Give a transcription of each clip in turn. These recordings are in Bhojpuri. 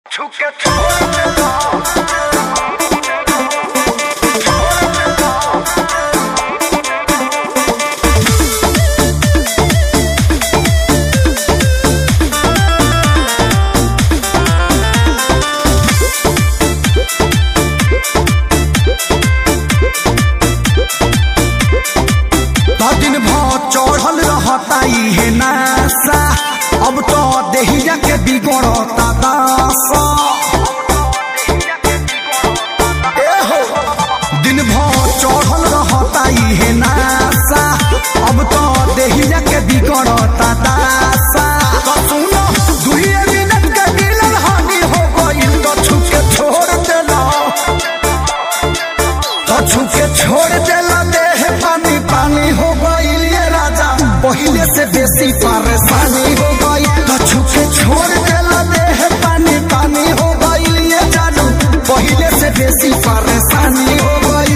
छुके छोड़ देना दिन भर चढ़ल रहता इहे नासा अब तो देहिया के बिगड़ता दासा ए हो दिन भर चढ़ल रहता इहे नासा अब तो देहिया के बिगड़ता दासा तो सुनो दुइये मिनट के मिलन हानि हो गइल तो छुके छोड़ देला तो छुके छोड़ देला देह पानी पानी हो गइल ये राजा पहिले से बेसी परेशानी हो गई तो छुके छोड़ देला देह पानी पानी हो गइल ये जानू पहिले से बेसी परेशानी हो गई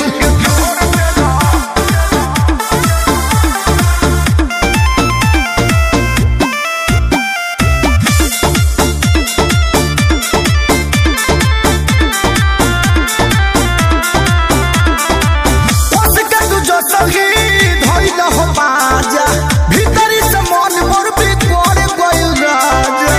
उसके तू जो सही धइल हो बाजा भीतरी से मन मोर भी कोर गइल राजा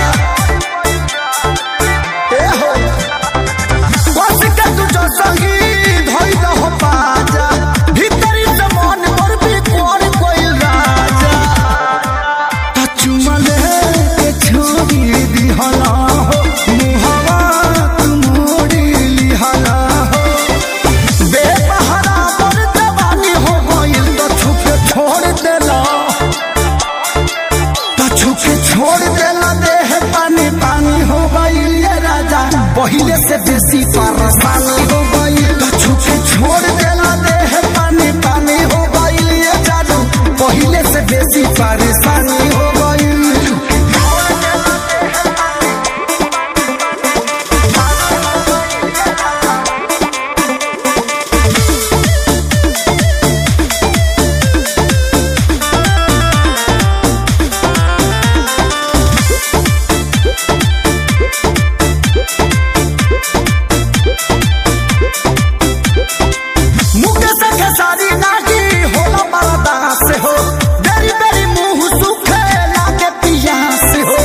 ए हो उसके तू जो सही धइल हो बाजा भीतरी से मन मोर भी कोर गइल राजा त चुमले के छोड़ी दिहला हो मुहवा तू मोड़ी लिहला हो बेसहारा पर जवानी हो गइल तो छुपे छोड़ देला तो छुपे छोड़ देला देह पानी पानी हो गइल ये राजा पहिले से बेसी परेशानी हो गइल तो छुपे छोड़ देला देह पानी पानी हो गइल ये जादू पहिले से बेसी परेशानी हो गइल मुके से खेसारी नाटी होला बरदा से हो बेरी बेरी मुंह सुखे लागे पिया से हो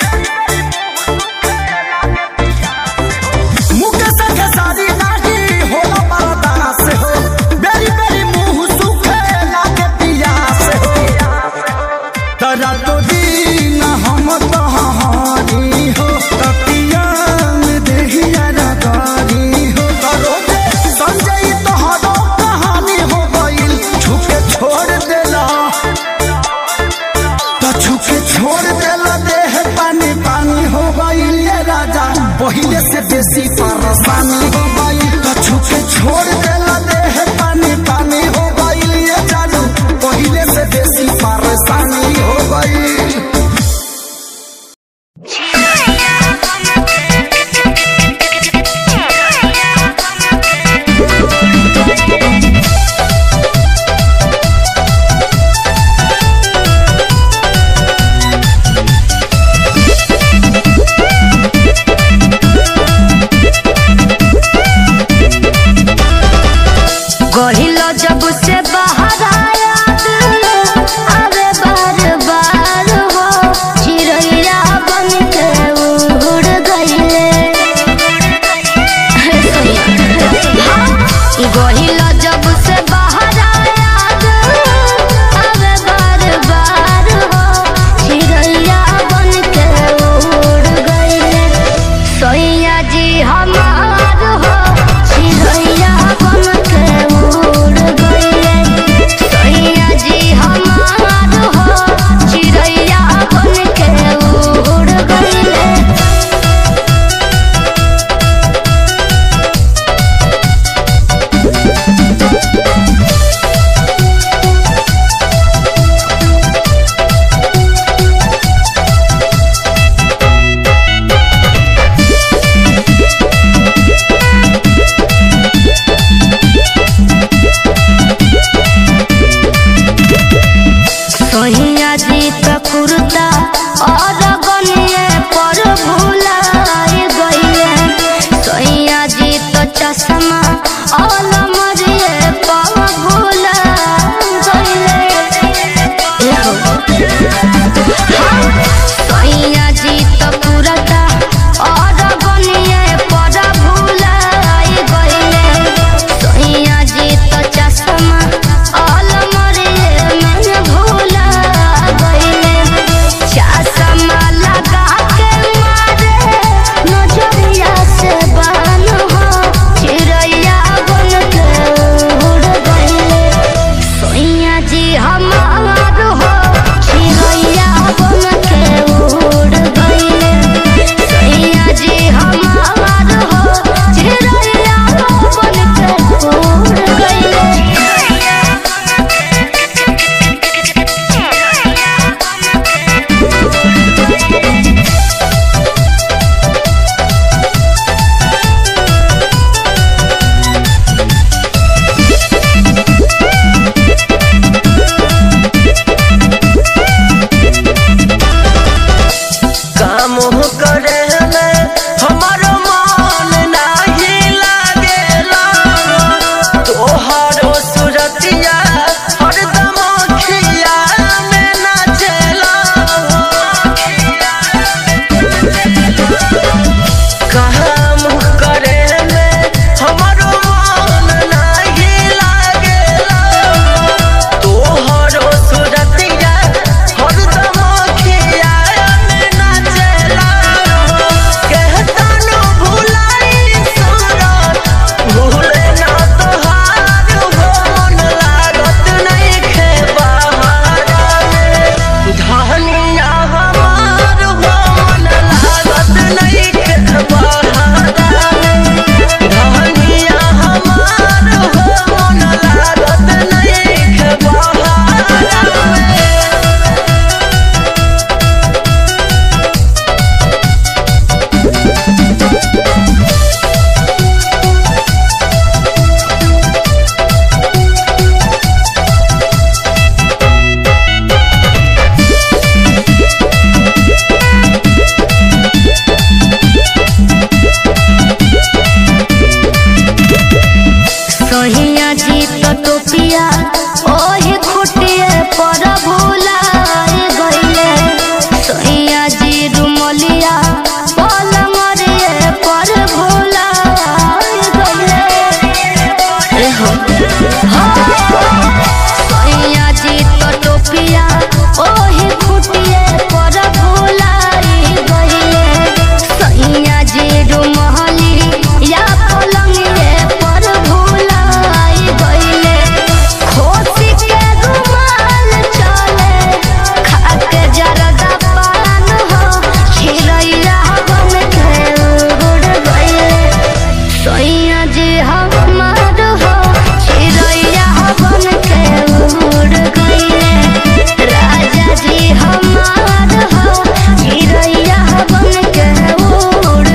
मुके से खेसारी नाटी होला बरदा से हो बेरी बेरी मुंह सुखे लागे पिया से हो तरा तो दीन हम तहारी हो तपिया में देहिया रगारी हो करो दे संजय तोहरो कहानी हो गइल छुपे छोड़ देला तो छुपे छोड़ देला देह पानी पानी हो गइल ये राजा पहिले से बेसी परेशानी हो गइल तो छुपे छोड़ देला देह पानी पानी हो गइल ये जानू पहिले से बेसी परेशानी हो गइल Thank सैया जी तो टोपिया ओही खुटिए पर भुलाई गइले सैया जी रुमहली या पलंगिए पर भुलाई गइले खोसी के रुमाल चले खाके जरदा पान हो खिलैया बन के उड़ गइले सैया जी हमार हो चिड़ैया बन के उड़ गइले राजा जी हमार हो चिड़ैया बन के उड़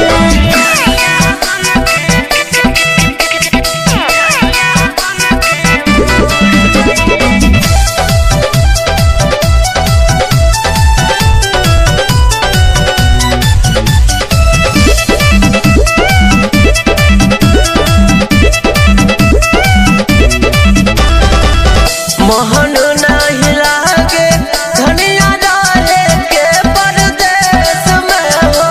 गइले मोहन नहीं लागे धनिया डाले के परदेश में हो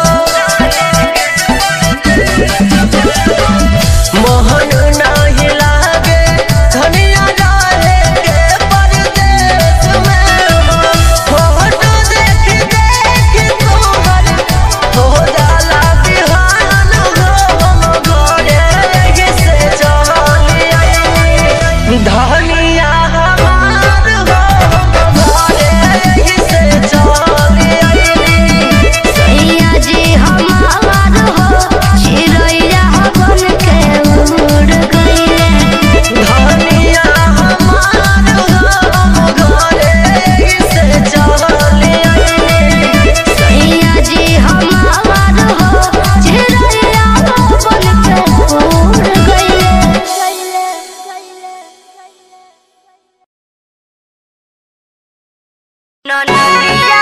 मोहन नहीं लागे धनिया डाले के परदेश में हो फोटो देख देख तोहर हो जाला बिहान हो हम घरे से चली आई धनिया हमार हो घरे से चली आई सैया जी हमार हो चिड़ैया बन के उड़ गइले धनिया हमार हो घरे से चली आई सैया जी हमार हो चिड़ैया बन के उड़ गइले ननदिया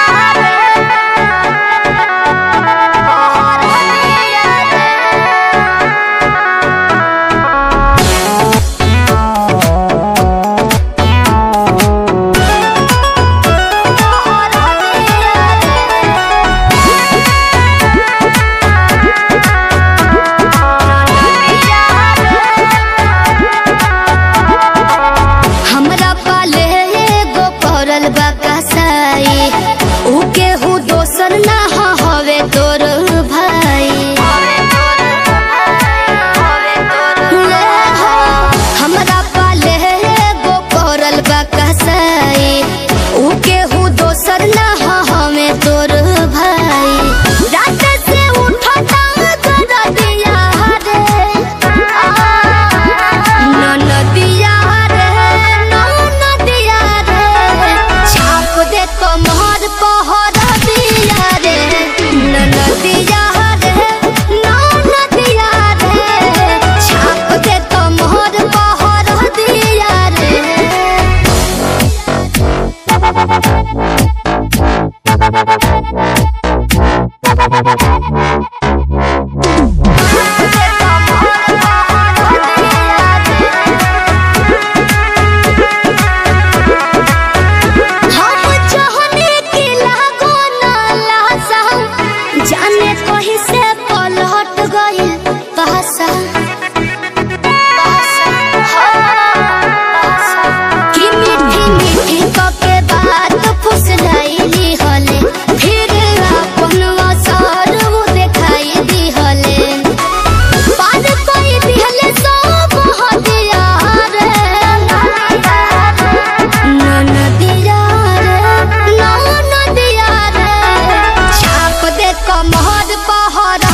हमरा पाले एगो पड़ल बा कसाई ऊ केहू दोसर ना ह हवे तोर भाई ले हो, हमरा पाले एगो पड़ल बा कसाई ऊ केहू दोसर ना ह हवे तोर भाई रात से उठता दरदिया रे ननदिया रे ननदिया रे छाप दे कमर पहर दिया रे ननदिया रे ननदिया रे छाप दे कमर पहर दिया रे हम चाहने की लागो ना लासा जाने कहीं से पलट गई पासा कि मीठी मीठी कके बात फुसलाइली हले फिर अपन असर वो दिखाई दी हले पार कोई दिहले सब हदिया रे ननदिया रे ननदिया रे छाप दे कमर पहर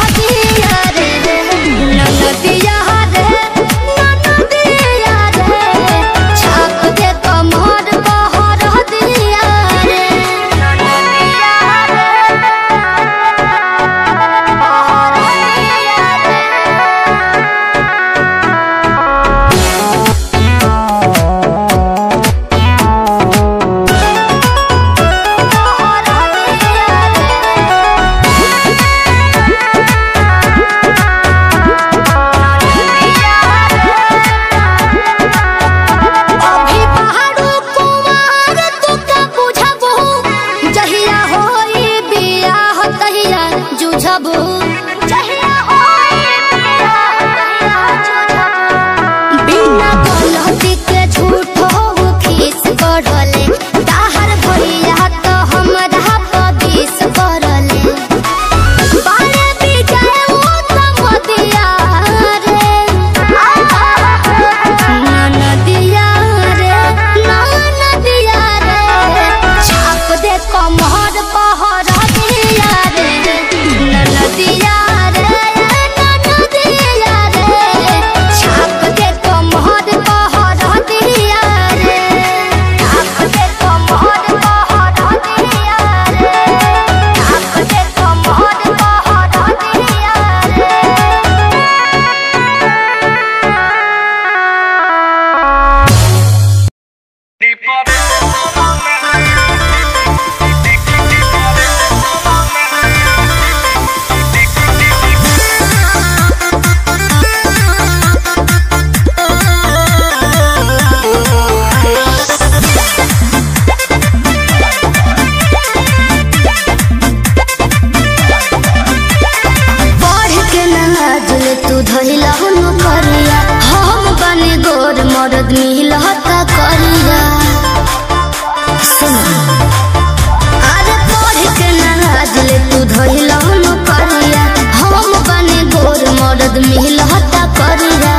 धइला हुनु करिया हम बने गोर मरद मिलता करिया सुन अरे पढ़ के नाराज ले तू धइला हुनु करिया हम बने गोर मरद मिलता करिया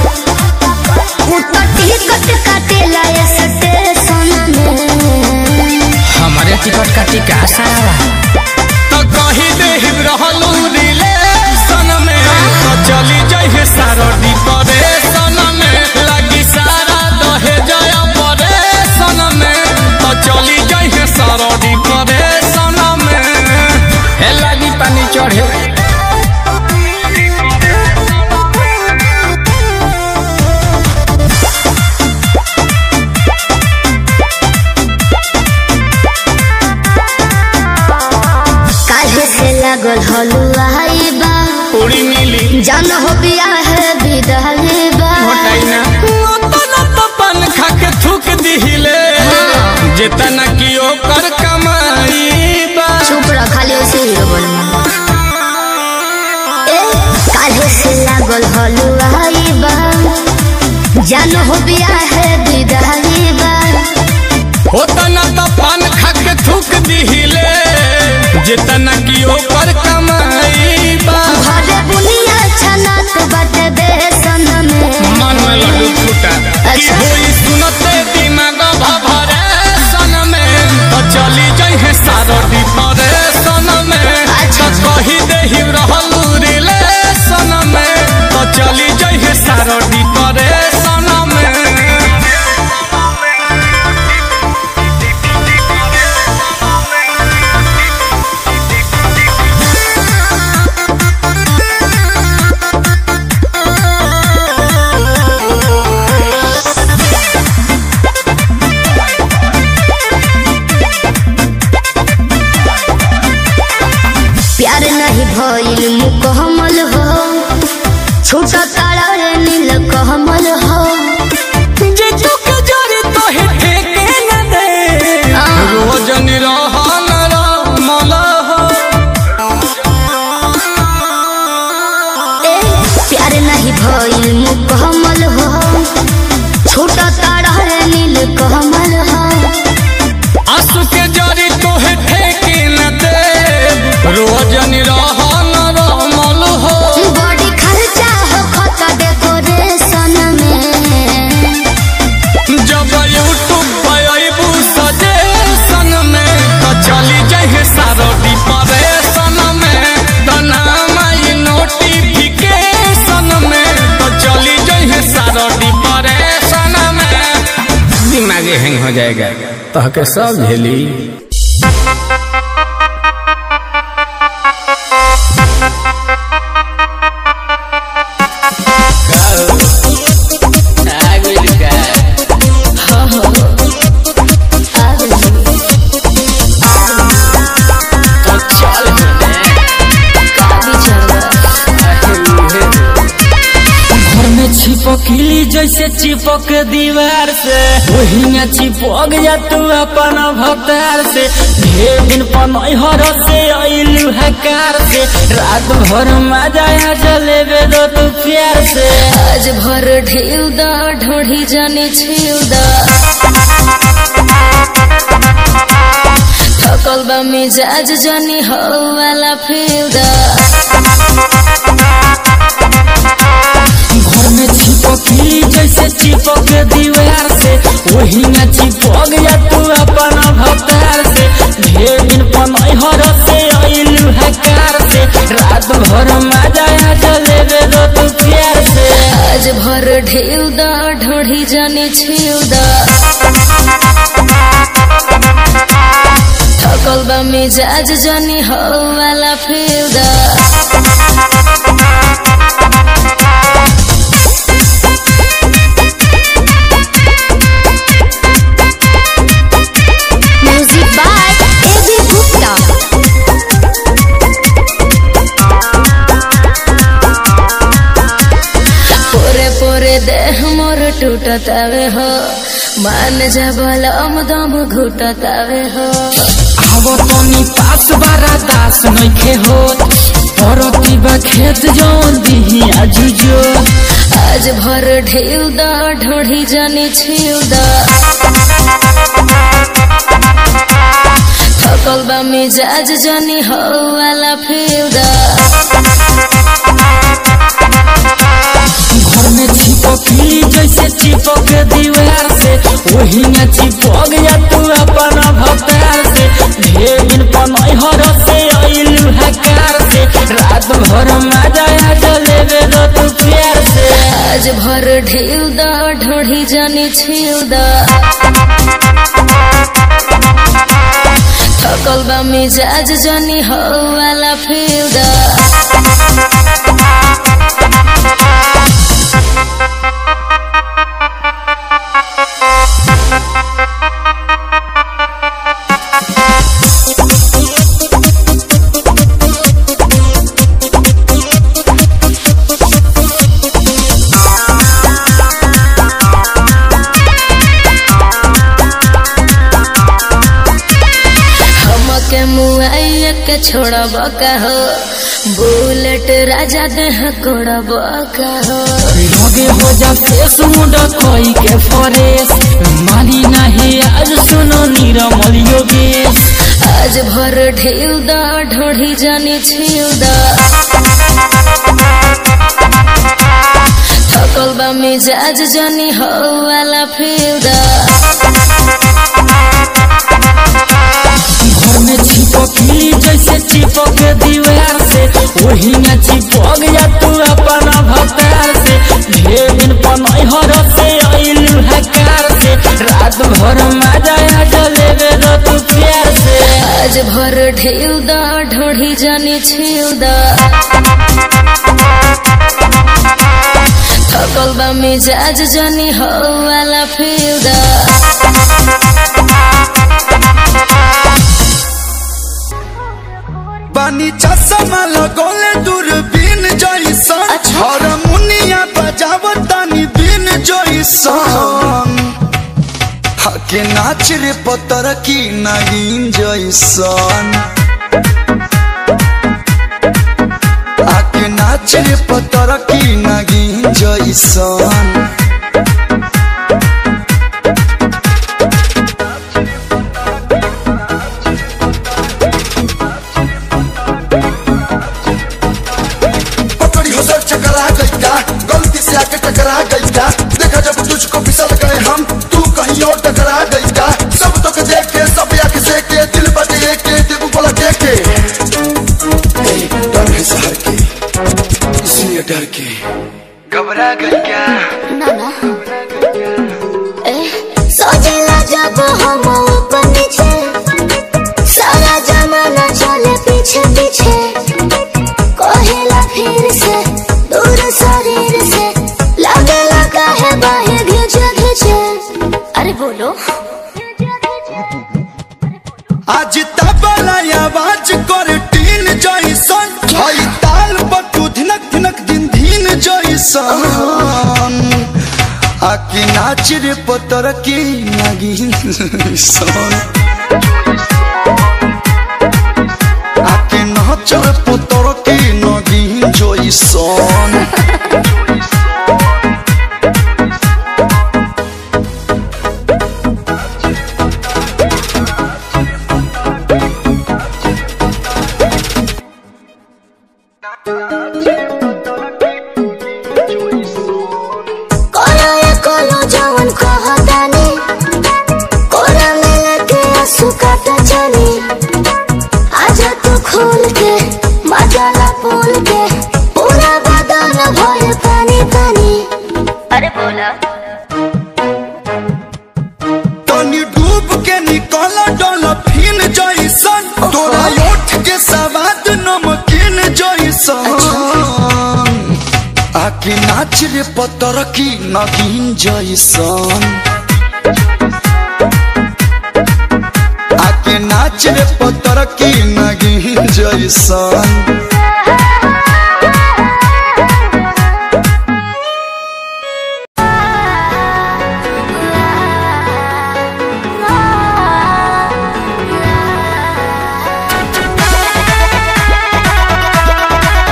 ऊपर टिकट काटेला ये स्टेशन में हमारे टिकट का टिका सारा तो कही दे रहलू रिलेशन में तो चली जाइए सारो डिप्रेशन में लगी सारा दहे जया परेशन में तो चली जाइए सारो डिप्रेशन में हे लगी पानी चढ़े काहे से लागल हलुआई बा पूरी मिली जान हो बिया है विदाई बा ओतना तो पन खा के थूक दिहिले जितना की ओकर कमाई बा चुप रह खाली उसे हीरो बोल ए काहे से लागल हलुआई बा जान हो बिया है विदाई बा ओतना तो पान खा के थूक दिहिले जितना की ओकर कमाई बा घरे बुनिया छनात बाटे बेसन में मन में लड्डू फूटा की अच्छा। होई सुनते दिमाग भभरे सन में तो चली जाइए सारो डिप्रेशन में अच्छा। तो कही देहि रहलू रिलेशन में तो चली जाइए सारो डिप्रेशन में प्यार नहीं भइल मुकहमल हो छोटा तारा रे नील कहमल हो जे चुक जरी तोहे ठेके न दे रोज निरहन रमल हो ए प्यार नहीं भइल मुकहमल हो छोटा तारा रे नील कहमल हो आंसू के जरी तोहे ठेके न दे रोज निरहन रमल हो बड़ी खर्चा हो खता डेकोरेशन में जब यूट्यूब पे अइबू सजेशन में तो चली जाइए सारो डिप्रेशन में तो नाम आई नोटिफिकेशन में तो चली जाइए सारो डिप्रेशन में दिमागे हैंग हो जाएगा तो के सब झेली घर में छिपकली जैसे चिपक दीवार से वही में चिपक जा तू अपन भतार से ढेर दिन पनहर से अइलू हकार से रात भर मजा आ जलेबे दो तू प्यार से आज भर ढील दा ढोढ़ी जाने छील दा थकल बा मिजाज जानी हो वाला फील दा घर में छिपकली जैसे चिपक दीवार से वही में चिपक जा तू अपन भतार से ढेर दिन पनहर से अइलू हकार से रात भर मजा आ जलेबे दो तू प्यार से आज भर ढील दा ढोढ़ी जाने छील दा थकल बा मिजाज जानी हो वाला फील दा म्यूजिक बाय एबी गुप्ता पोरे पोरे देह मोर टूटतावे हो मान जा बलम दम घुटतावे हो आवो तनी पास बारा दास नइखे होत परती बा खेत जौन दिही आजुजो आज भर ढेल दा ढोढ़ी जानी छील दा थकल बा मिजाज जानी हो वाला फील दा घर में चिपकली जैसे चिपक दीवार से वही में चिपक जा तू अपन भतार से ढेर दिन पनई हर से अइलू हकार से रात भर मजा आ जलेबे दो तू प्यार से आज भर ढेल दा ढोढ़ी जानी छील दा थकल बा मिजाज जानी हो वाला फील दा हमके मुआइया के छोड़ब का हो बुलेट राजा देह कोड़ब का हो लगे हो जा फेस मुंड कोई के फरेस मानी नहीं आज सुनो नीरमल योगेश आज भर ढील दा ढोढ़ी जानी छील दा थकल बा मिजाज जानी हो वाला फील दा घर में चिपकली जैसे चिपक दीवार से वही में चिपक जा तू अपन भतार से ढेर दिन पनई हर से अइलू हकार से रात भर मजा आ जलेबे दो तू प्यार से आज भर ढील दा ढोढ़ी जानी छील दा थकल बा मिजाज जानी हो वाला फील दा पानी चश्मा लगोले दूरबीन जैसन हारमोनिया बजावतानी बीन जैसन हके नाच रे पतर की नगीन जैसन आके नाच रे पतर की नगीन जैसन पकड़ी हो सर चकरा गई का गलती से आके टकरा गई का देखा जब तुझको फिसल गए हम तू कहीं और टकरा गई का सब तो के देख के सब आके से के दिल बटे के दिल बोला के के ए, डर है शहर के इसलिए डर के घबरा गई क्या नाना ए सोचला जब हम ऊपर नीचे सारा जमाना चले पीछे पीछे कहेला फिर से दूर शरीर से लगे लगा है बाहें घिंचे घिंचे अरे बोलो आज तबला आवाज कर टीन जैसन हई ताल बटू धिनक धिनक दिन धीन जैसन आके नाच रे पतर की नागिन सन आके नाच रे पतर की नागिन जैसन कोलो ये कोलो जवन कहतानी कोला में लेके आंसू काटा जानी आजा तू खोल के मजाला बोल के पूरा बदन भर पानी पानी अरे बोला तनी डूब के निकल डॉल्फिन जैसन तोरा ओठ के सवाद नमकीन जैसन आके नाच रे पतर की नगीन जैसन आके नाच रे पतर की नगीन जैसन आ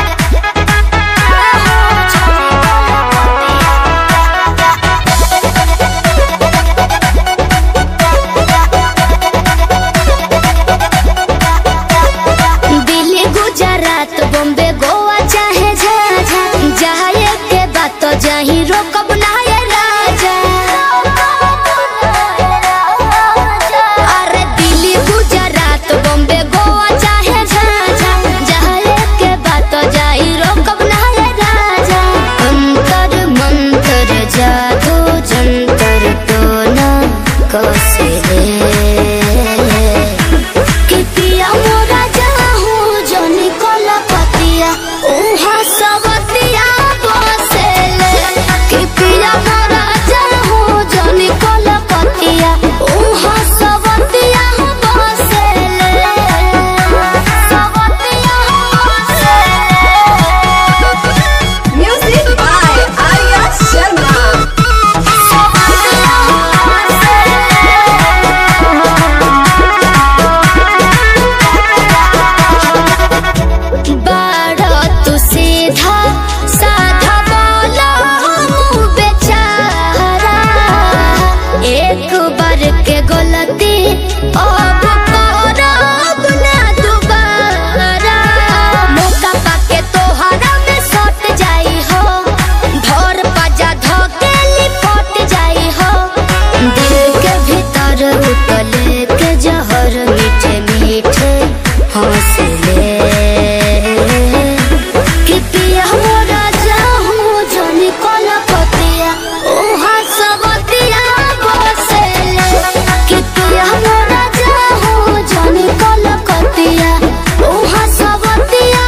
नहीं रोकब ना ये राजा अरे दिल्ली गुजरात बॉम्बे गोवा चाहे झांझा जाए के बात जाई रोकब ना ये राजा अंतर मंतर जादू जंतर तो ना कसे कि पिया मोरा जाहू जनी कोला पतिया उहा सवतिया बसेले कि पिया मोरा जाहू जनी कोला पतिया उहा सवतिया बसेले सवतिया बसेले Music by Arya Sharma. सवतिया बसेले बाड़ा तू सीधा साधा बोला मुँह बेचारा एक बार के गलती अब करब ना दोबारा मौका पाके तोहरा में सट जाई हो भोर पजा धोके लिपट जाई हो दिल के भीतर उतले के जहर मीठे मीठे हौसले कि पिया मोरा जाहूँ जनी कोला पतिया उहाँ सबतिया बसेले कि पिया मोरा जाहूँ जनी कोला पतिया उहाँ सबतिया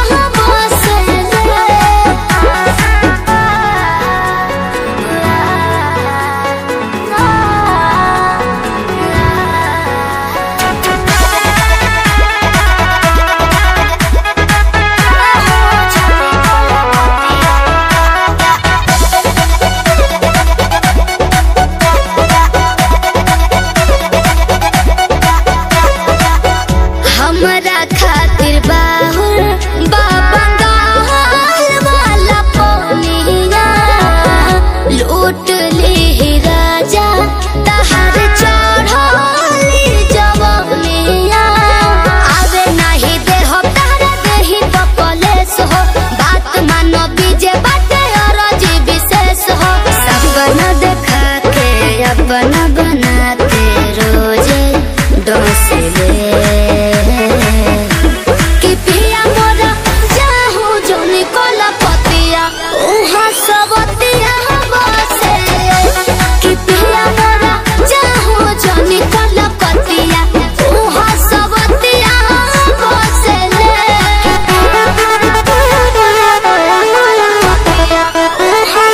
हमरा खातिर बाहुर बाबा गाल वाला पोनिया लूट ली राजा तहर चढ़ली जवनिया आवे नहीं दे हो तारा देही बकलेस हो बात मानो बीजे बाटे और जी विशेष हो सपना देखा के अपना बना के रोजे डोसले कि पिया मोरा जाहू जोनी कोला पतिया उहाँ सबतिया बसे कि पिया मोरा जाहू जोनी कोला पतिया उहाँ सबतिया बसे उहाँ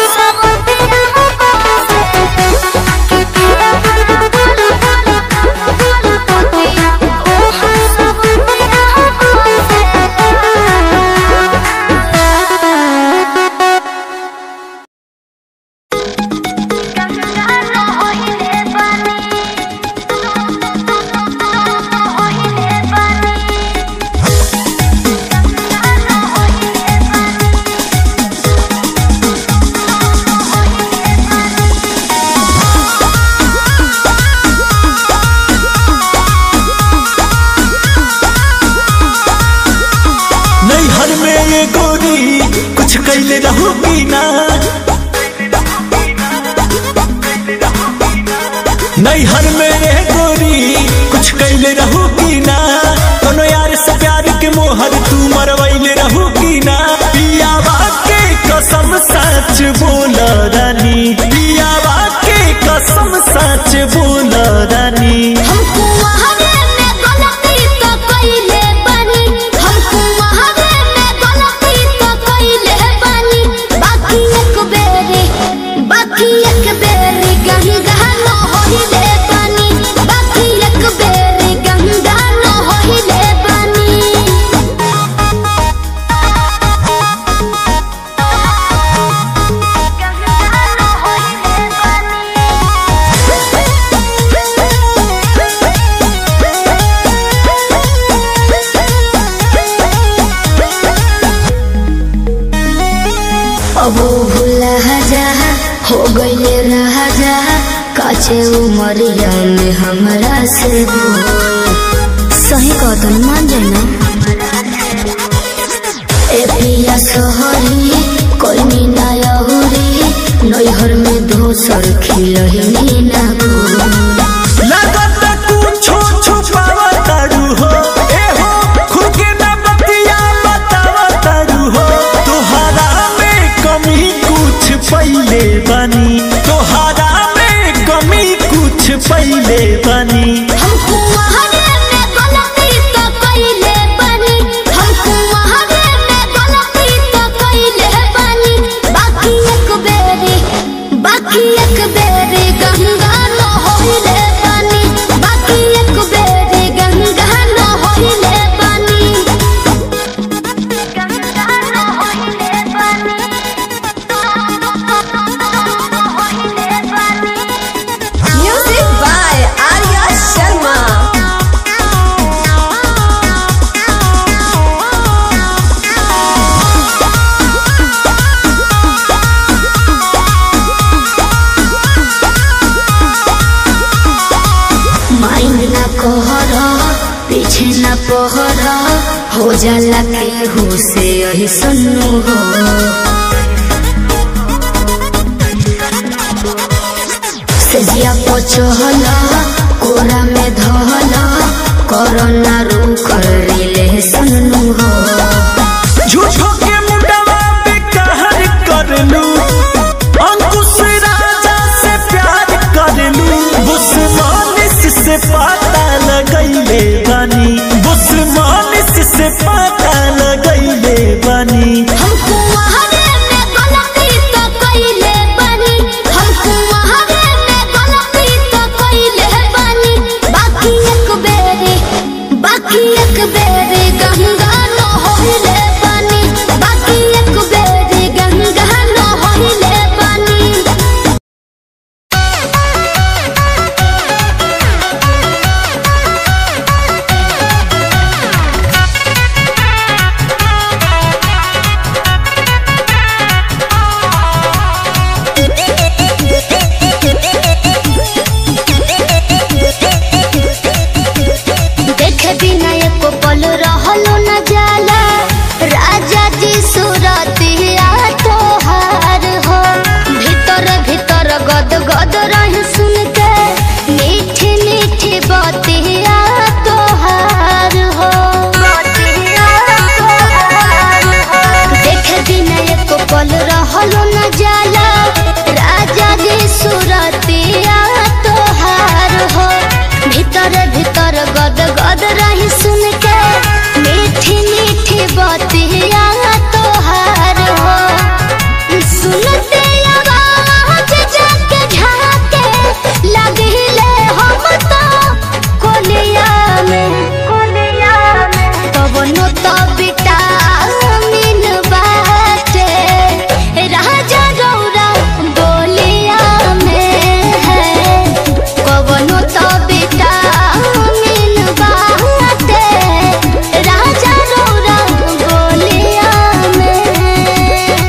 नैहर में ये गोरी कुछ कैले रहू की ना नैहर में ये गोरी कुछ कैले रहू की ना कोनो यार से प्यार के मोहर तू मरवैले रहू की ना पियावा के कसम सच बोल रानी पियावा के कसम सच बोल रानी हमको वहावे में गलती तो कइले बानी हमको वहावे में गलती तो कइले बानी बाकी एक बेरी बाकी एक बेरी गंगा न होइले बानी बाकी एक बेरी गंगा न होइले बानी अब भूला जा हो गईले रहा जा काचे उमरिया में हमरा से दूर। सही कहतन मान जाना ए पिया सोहरी कोई मीना यहुरी दोसर खिलही ना फूल लागत कुछो छुपावा तारू हो ए हो खुद के ना बतिया बतावा तारू हो तोहरा में कमी कुछ पहिले बनी तोहरा में कमी कुछ पहिले बनी हमको वहारे में गलती तो कइले बानी हमको वहारे में गलती तो कइले बानी बाकी एक बेरी बाकी एक बेरी गंगा न होइले बानी बाकी एक बेरी गंगा न होइले बानी गंगा न होइले बानी होइले बानी Music by Arya Sharma. Mind ना कहर पीछे ना पहर हो जाला के हो से यही सुनू हो सजिया पचहल कोरा में धहल कोरोना रू कर रिले सुनू हो झूठो के मुंडवा पे कहर करलू अंकुश राजा से प्यार करलू बुस्मानिस से पता लगैले बनी बुस्मानिस से पता लगैले बनी हमको वहारे में गलती तो कइले बानी हमको वहारे में गलती तो कइले बानी बाकी एक बेरी बाकी एक बेरी गंगा न होइले बानी बाकी एक बेरी गंगा न होइले बानी देखे बिना एको पल रहलो न जाला राजा जी सुरतिया तोहार हो भीतर भीतर गद गद रही सुन के मीठी मीठी बतिया तोहार हो देखे बिना एको पल रहलो न जाला राजा जी सुरतिया तोहार हो भीतर भीतर गद गद रही सुन के मीठी मीठी बतिया तोहार हो सुनते आवाज जाके झाके लगिले हम तो कोलिया में कोलिया में कवनो तो विटामिन बाटे राजा गौरा बोलिया में है कवनो तो विटामिन बाटे राजा गौरा बोलिया में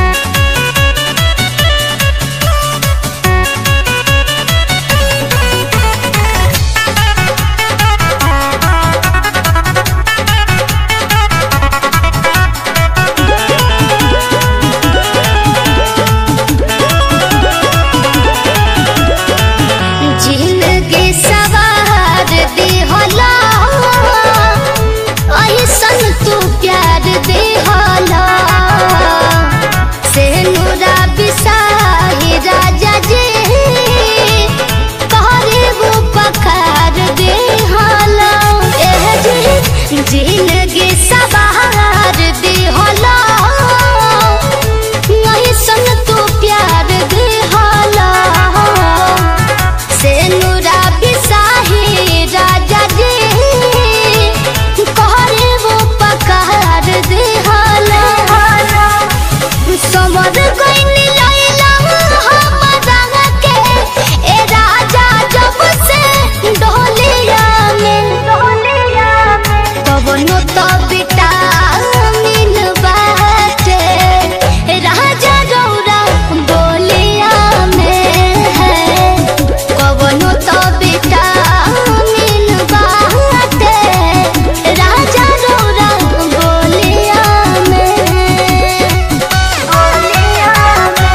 जिंदगी सवार दी होला ऐसन तू प्यार दे होला से नूरा बिसाही राजा जी कहरे वो पखार दे होला एह जी जिंदगी सवार दी होला ऐसन तू प्यार दे होला से नूरा बिसाही राजा जी कहरे वो पकार दे हाला समर गइनी लैला हमरा के ए राजा जब से डोलिया में डोलिया में कवनो तो विटामिन बाटे राजा गौरा बोलिया में है कवनो तो विटामिन बाटे राजा गौरा बोलिया में बोलिया में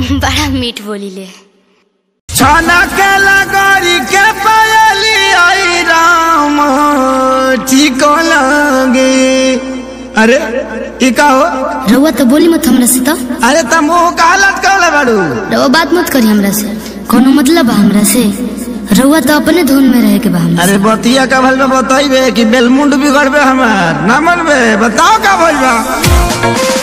बड़ा मीठ बोली ले छाना के लगोरी के पायली आई राम ठीक लगे अरे ई का हो रउआ तो बोली मत हमरा से तो अरे त मुंह का लटकल बाड़ू रउआ बात मत करी हमरा से कोनो मतलब बा हमरा से रउआ तो अपने धुन में रहे के बा हमरा अरे बतिया का भल में बताइबे कि बेलमुंड बिगड़बे हमार ना मनबे बताओ का भइल बा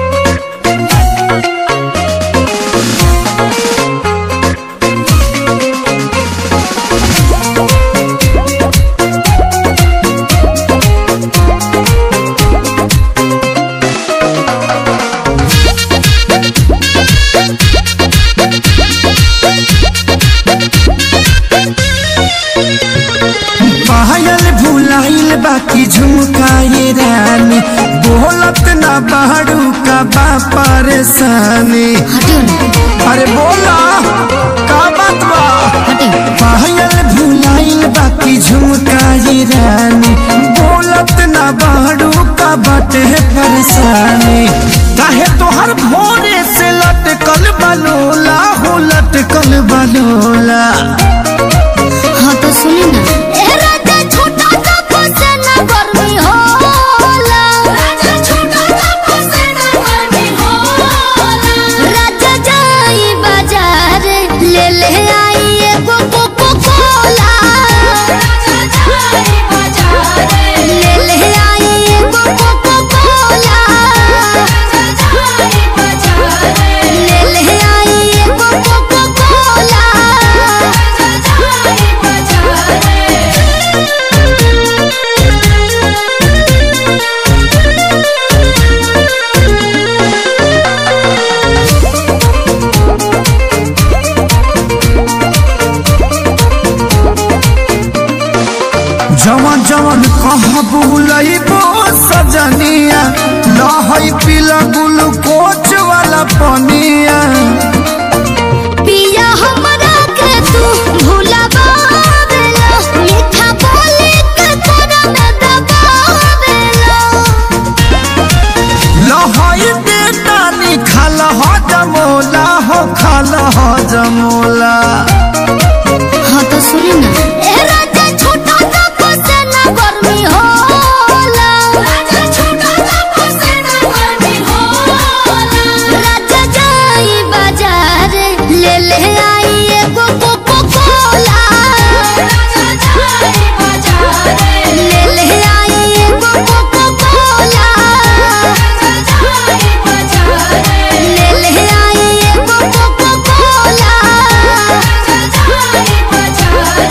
पायल भुलाइल बाकी झुमकाए रानी बोलत ना बाड़ू का बा परेशानी हटियो ना अरे बोला का बात बा हटियो पायल भुलाइल बाकी झुमकाए रानी बोलत ना बाड़ू का बाटे परेशानी काहे तोहर भोरे से लटकल बलोला हो लटकल बलोला हाँ तो सुनी ना ए राजा छोटा सा फसेना गर्मी होला राजा छोटा सा फसेना गर्मी होला राजा जाई बाजार ले ले आई एगो कोको कोला राजा जाई बाजार ले ले आई एगो कोको कोला राजा जाई बाजार ले ले आई एगो कोको कोला राजा जाई बाजार जवन जवन कहाँ बुलइबो सजनिया लहई पीला ग्लूकोच वाला पनिया पिया हमरा के तू भुलावेला मीठा बोली के तोरा में दबावेला लहई बेटा निखाल हो जमोला हो खाल हो जमोला हाँ तो सुनी ना ए राजा छोटा सा फसेना गर्मी होला राजा छोटा सा फसेना गर्मी होला राजा जाई बाजार ले ले आई एगो कोको कोला राजा जाई बाजार ले ले आई एगो कोको कोला राजा जाई बाजार ले ले आई एगो कोको कोला राजा जाई बाजार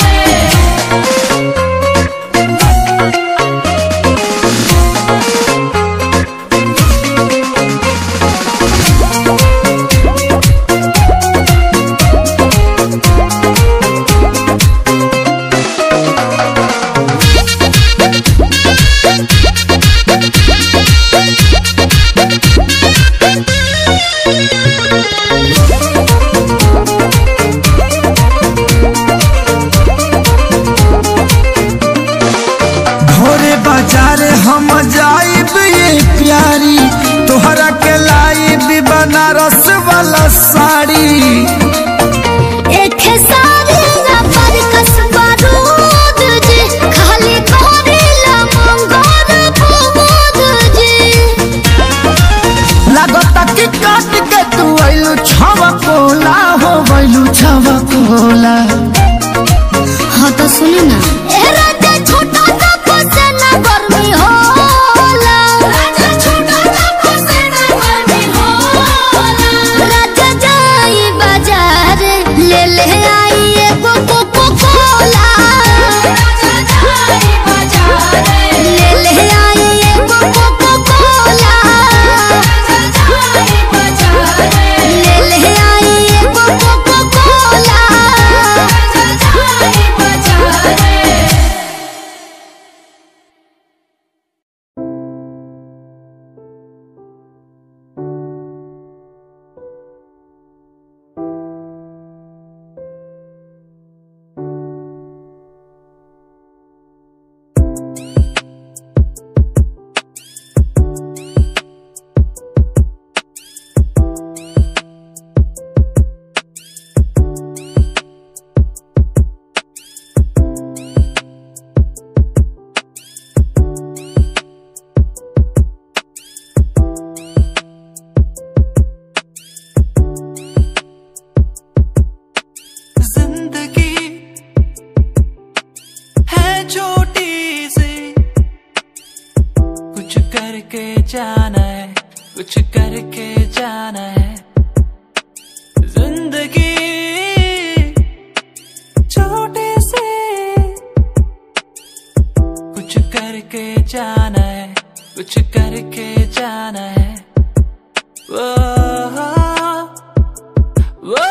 भोरे बाजार हम जाइब ये प्यारी तोहरा के लाइब बनारस वाला साड़ी एक सारी ना पर कसबा रूद जी खाली करेला मंगोर फूद जी लागता कि काट के तू आइलू छवा कोला हो गइलू छवा कोला हाँ तो सुनी ना ए राजा छोटा सा फसेना गर्मी होला राजा छोटा सा फसेना गर्मी होला राजा जाई बाजार ले ले आई एगो कोको कोला राजा जाई बाजार ले ले आई एगो कोको कोला राजा जाई बाजार ले ले आई एगो कोको कोला जाना है कुछ करके जाना है जिंदगी छोटे से कुछ करके जाना है कुछ करके जाना है वो वो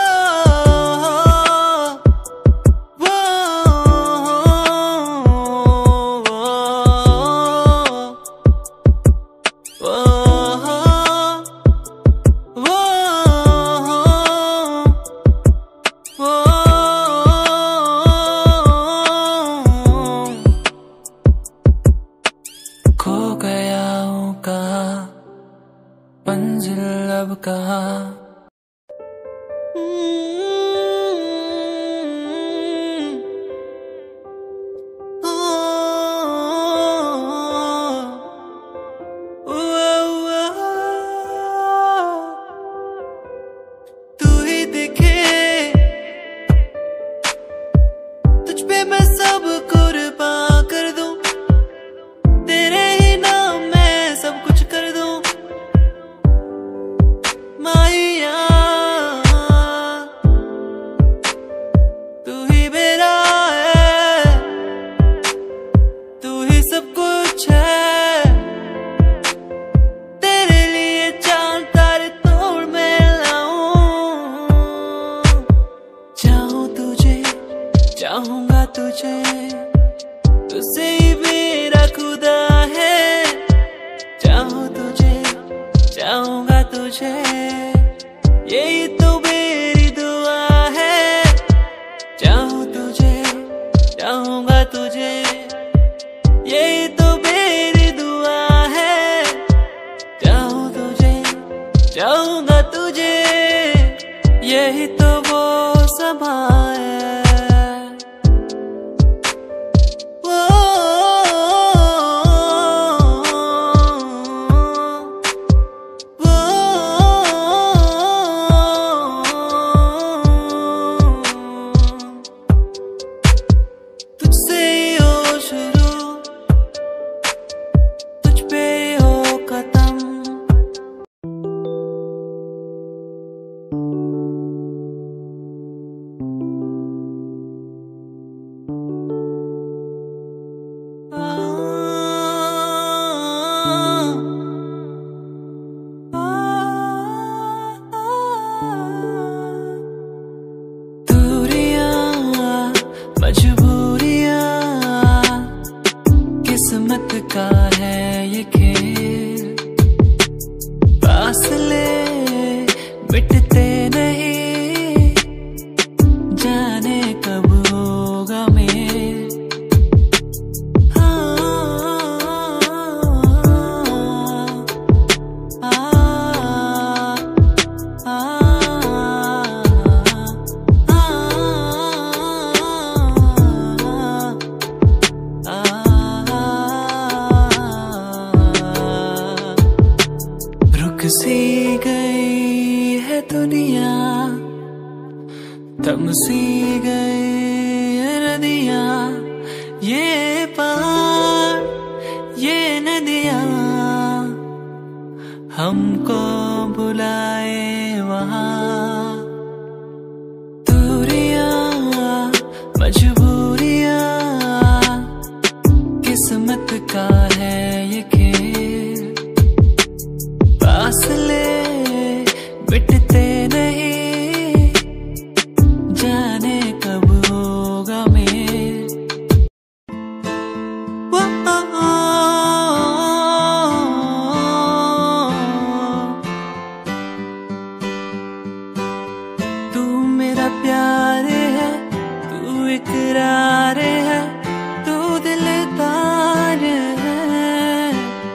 वो खो गया हूँ कहा मंजिल अब कहा तू ही दिखे तुझ पे मैं सब कुर्बान कर दूं तेरे ही नाम मैं सब कुछ कर दूं माहिया तू ही मेरा है तू ही सब कुछ है तेरे लिए चांद तारे तोड़ मैं लाऊं चाहूं तुझे चाहूंगा तुझे तुझसे ही मेरा खुदा है चाहूं तुझे चाहूंगा तुझे यही तो मेरी दुआ है चाहूं तुझे चाहूंगा तुझे यही तो मेरी दुआ है चाहूं तुझे चाहूंगा तुझे यही तो वो समा है वो वो तुझसे ही हो शुरू तुझ पे ही हो खत्म दूरियां मजबूरियां किस्मत का है ये खेल फासले मिटते नहीं जाने कब होगा मेल रुक सी गई है दुनिया थम सी गई है नदिया ये पहाड़ ये नदिया हमको बुलाए वहाँ दूरियां मजबूरियां किस्मत का है ये खेल फासले मिटते नहीं जाने कब होगा मेल वो तू मेरा प्यार है तू इकरार है तू दिलदार है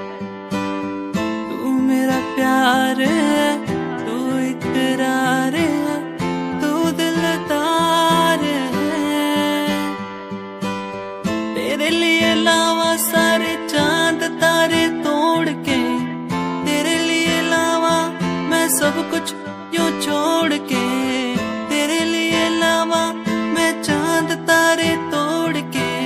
तू मेरा प्यार है तू इकरार है तू दिलदार है तेरे लिए लावा सारे चांद तारे तोड़ के तेरे लिए लावा मैं सब कुछ यूं छोड़ के तेरे लिए लावा मैं चांद तारे तोड़ के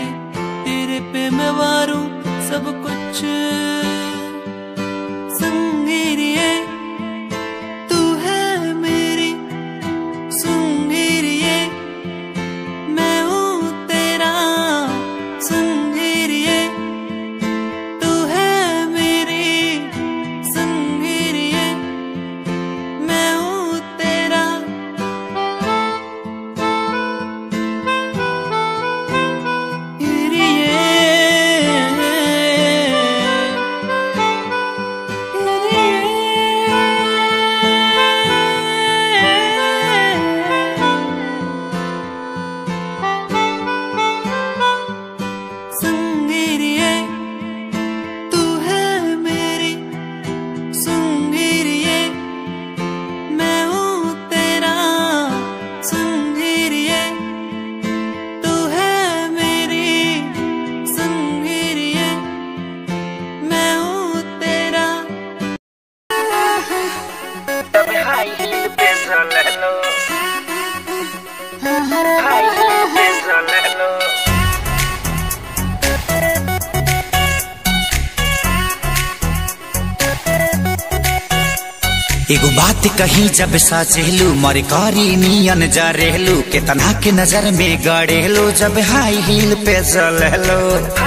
एगो बात कही जब सचेलू मर करी नियन जरेलू केतना के नजर में गड़ेलू जब हाई हील पे चलेलू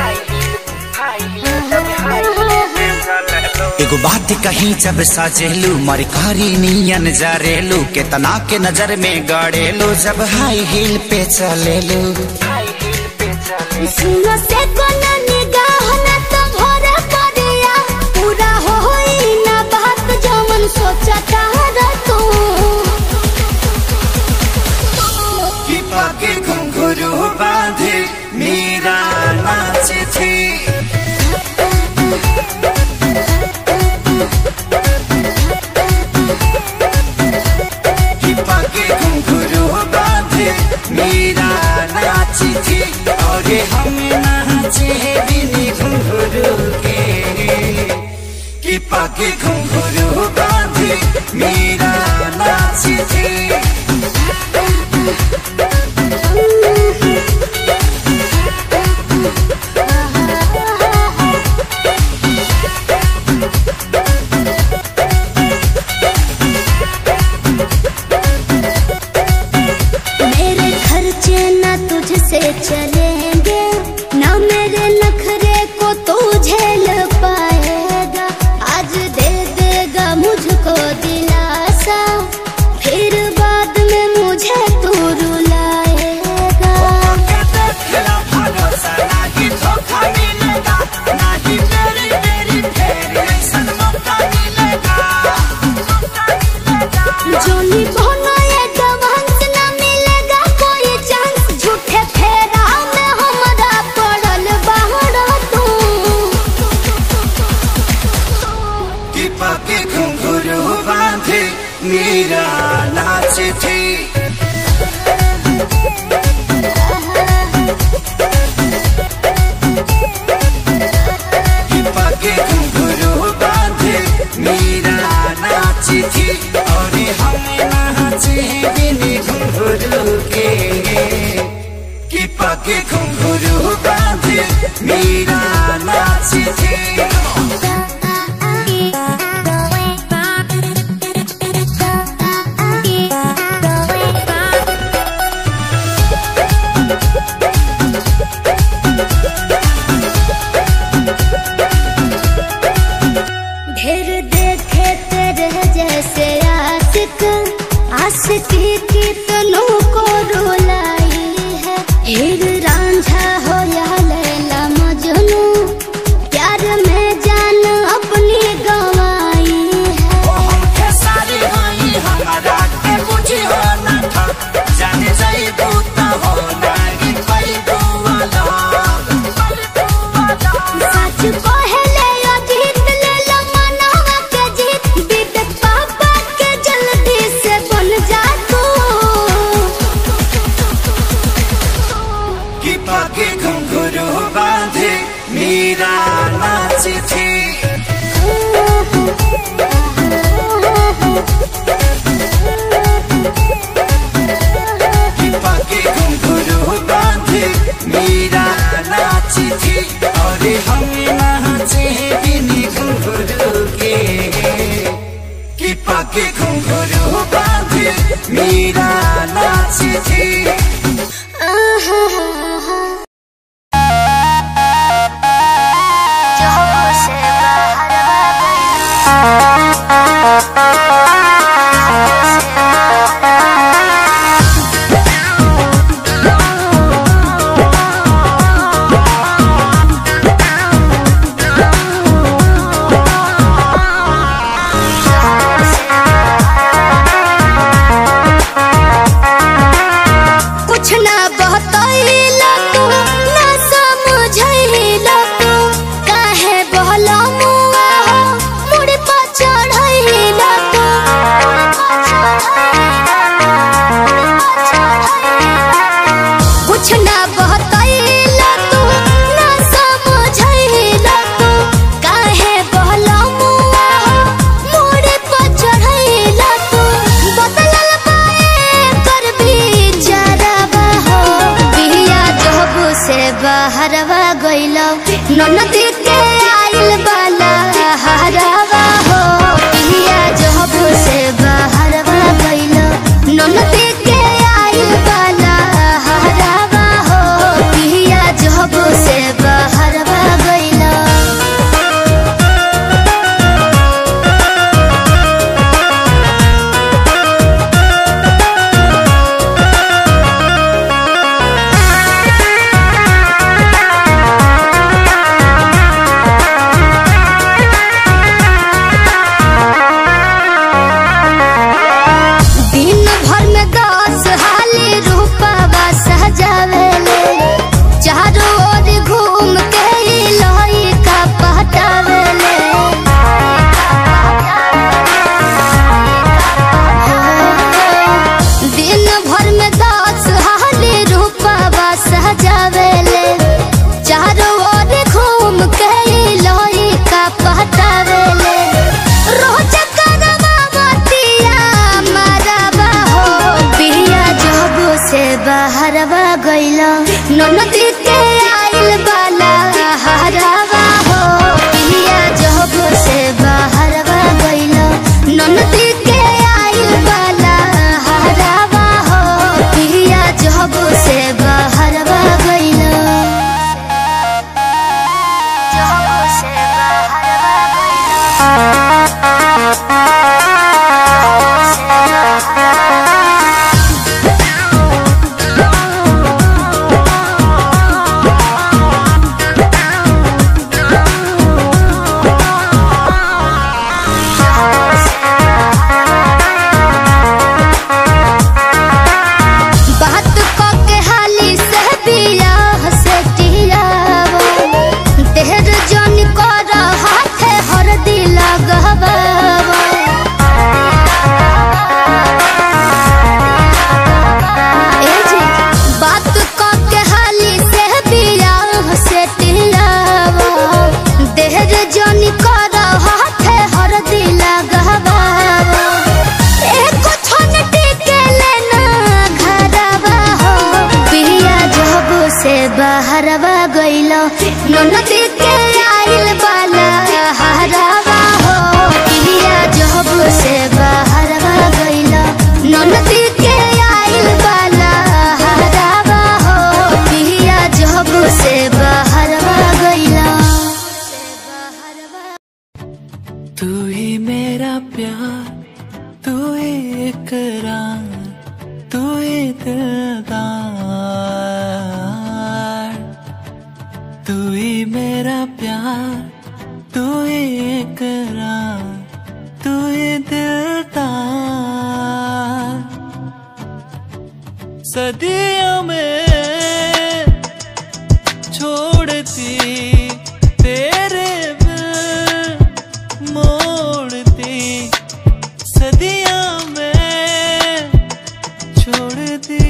एगो बात कही जब सचेलू मर करी नियन जरेलू केतना के नजर में गड़ेलू जब हाई हील पे चलेलू सुनो से कोना निगाह ना तो भरे पड़िया पूरा होई ना बात जमन सोचता र तू के घुंघरू बांधे मेरा नाच थी के घुंघरू बांधे मेरा नाच थी और हम नाचे बिनी घुंघरू के कि पाके घुंघरू बांधे मेरा नाच थी मेरे खर्चे ना तुझसे चलेंगे ना मेरे नखरे को तू झेल पाएगा आज दे देगा मुझको दिलासा फिर बाद में मुझे तू रुलाएगा खेला भरोसा नाही धोखा मिलेगा नाही मेरी मेरी फेर ऐसन मौका मिलेगा जोनी बोनो ये जवांस ना मिलेगा कोई चांस झूठे फेरा में हमरा पड़ल बाहर तू कि पाके घुंघरू बांधे मेरा नाच थी कि पाके घुंघरू बांधे मेरा नाच थी और हम नाचे बिनी घुंघरू के कि पाके घुंघरू बांधे मेरा नाच थी ढेर देखे तेरे जैसे आशिक आशिकी की तनों को रुलाई है हीर रांझा हो या लैला मजनू प्यार में जान अपनी गंवाई है हमके सारी होई हमारा के बुझी हो ना था जाने जाई दूता हो नागी कोई दुआला सच पहले यो जीत ले लो मनवा के जीत बीत पापा के जल्दी से बन जा तू कि पाके घुंघरू बांधे मेरा नाच थी कि पाके घुंघरू बांधे मेरा नाच थी और हम नाचे बिनी घुंघरू के कि पाके घुंघरू बांधे मेरा नाच थी कुछ ना बतैला तू ना समझैला तू काहे बहला मुआ हो मुड़ पर चढ़ैला तू कुछ ना बतैला तू ना समझैला तू काहे बहला मुआ हो मुड़ पर चढ़ैला तू बदलल पाए कर बिचारवा हो बिया जब से बाहरवा गइला ननद के आइल बाला हरवा हो बिया जब से बहरवा गइला ननदी के आइल बाला हरवा हो पिया जब से बहरवा गइला ननदी के आइल बाला हरवा हो पिया जब से बहरवा गइला जब से बहरवा बात क के हाली से बियाह से टियावा देहर जन कर हाथे हर दिल गहबावा ए जी बात क के हाली से बियाह से टियावा देहर जन कर हाथे हर दिल गहबावा एको छन टिके लेना घरवा हो पिया जब से बहरवा गइलो ननदी के आइल बाला हरवा हो पिया जब से बहरवा गइलो ननदी के आइल बाला हरवा हो पिया जब से बहरवा गइलो तू ही मेरा प्यार तू ही इकरार तू ही दिलदार तू ही मेरा प्यार तू ही इकरार तू ही दिलदार सदियों में छोड़ती तेरे बिन मोड़ती सदियां में छोड़ दी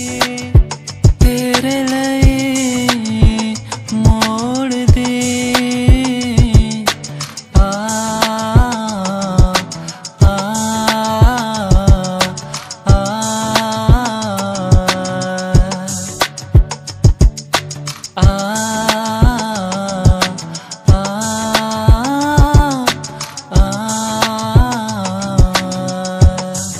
तेरे लिए मोड़ दी आ आ आ आ आ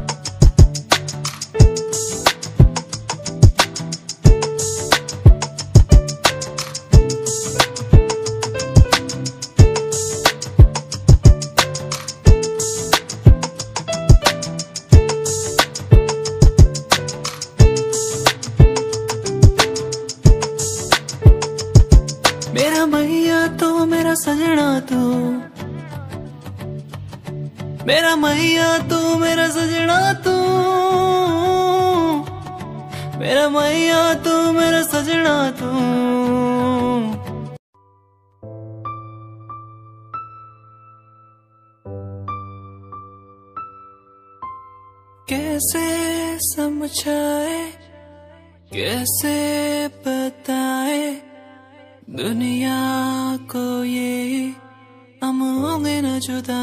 मेरा मैया तो मेरा सजना तू मेरा मैया तू मेरा सजना तू मेरा मैया तू मेरा सजना तू कैसे समझाए कैसे बताए दुनिया को ये हम होंगे न जुदा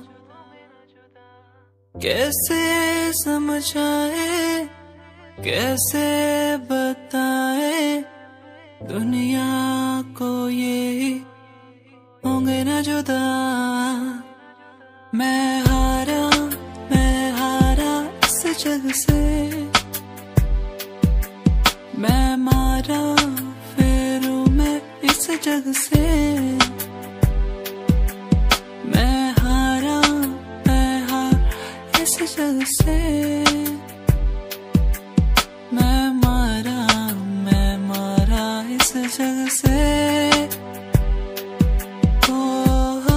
कैसे समझाए कैसे बताए दुनिया को ये होंगे न जुदा मैं हारा मैं हारा इस जग से मैं मारा फेरू मैं इस जग से मैं हारा मैं हार इस जग से मैं मारा मैं मारा इस जग से ओ हो,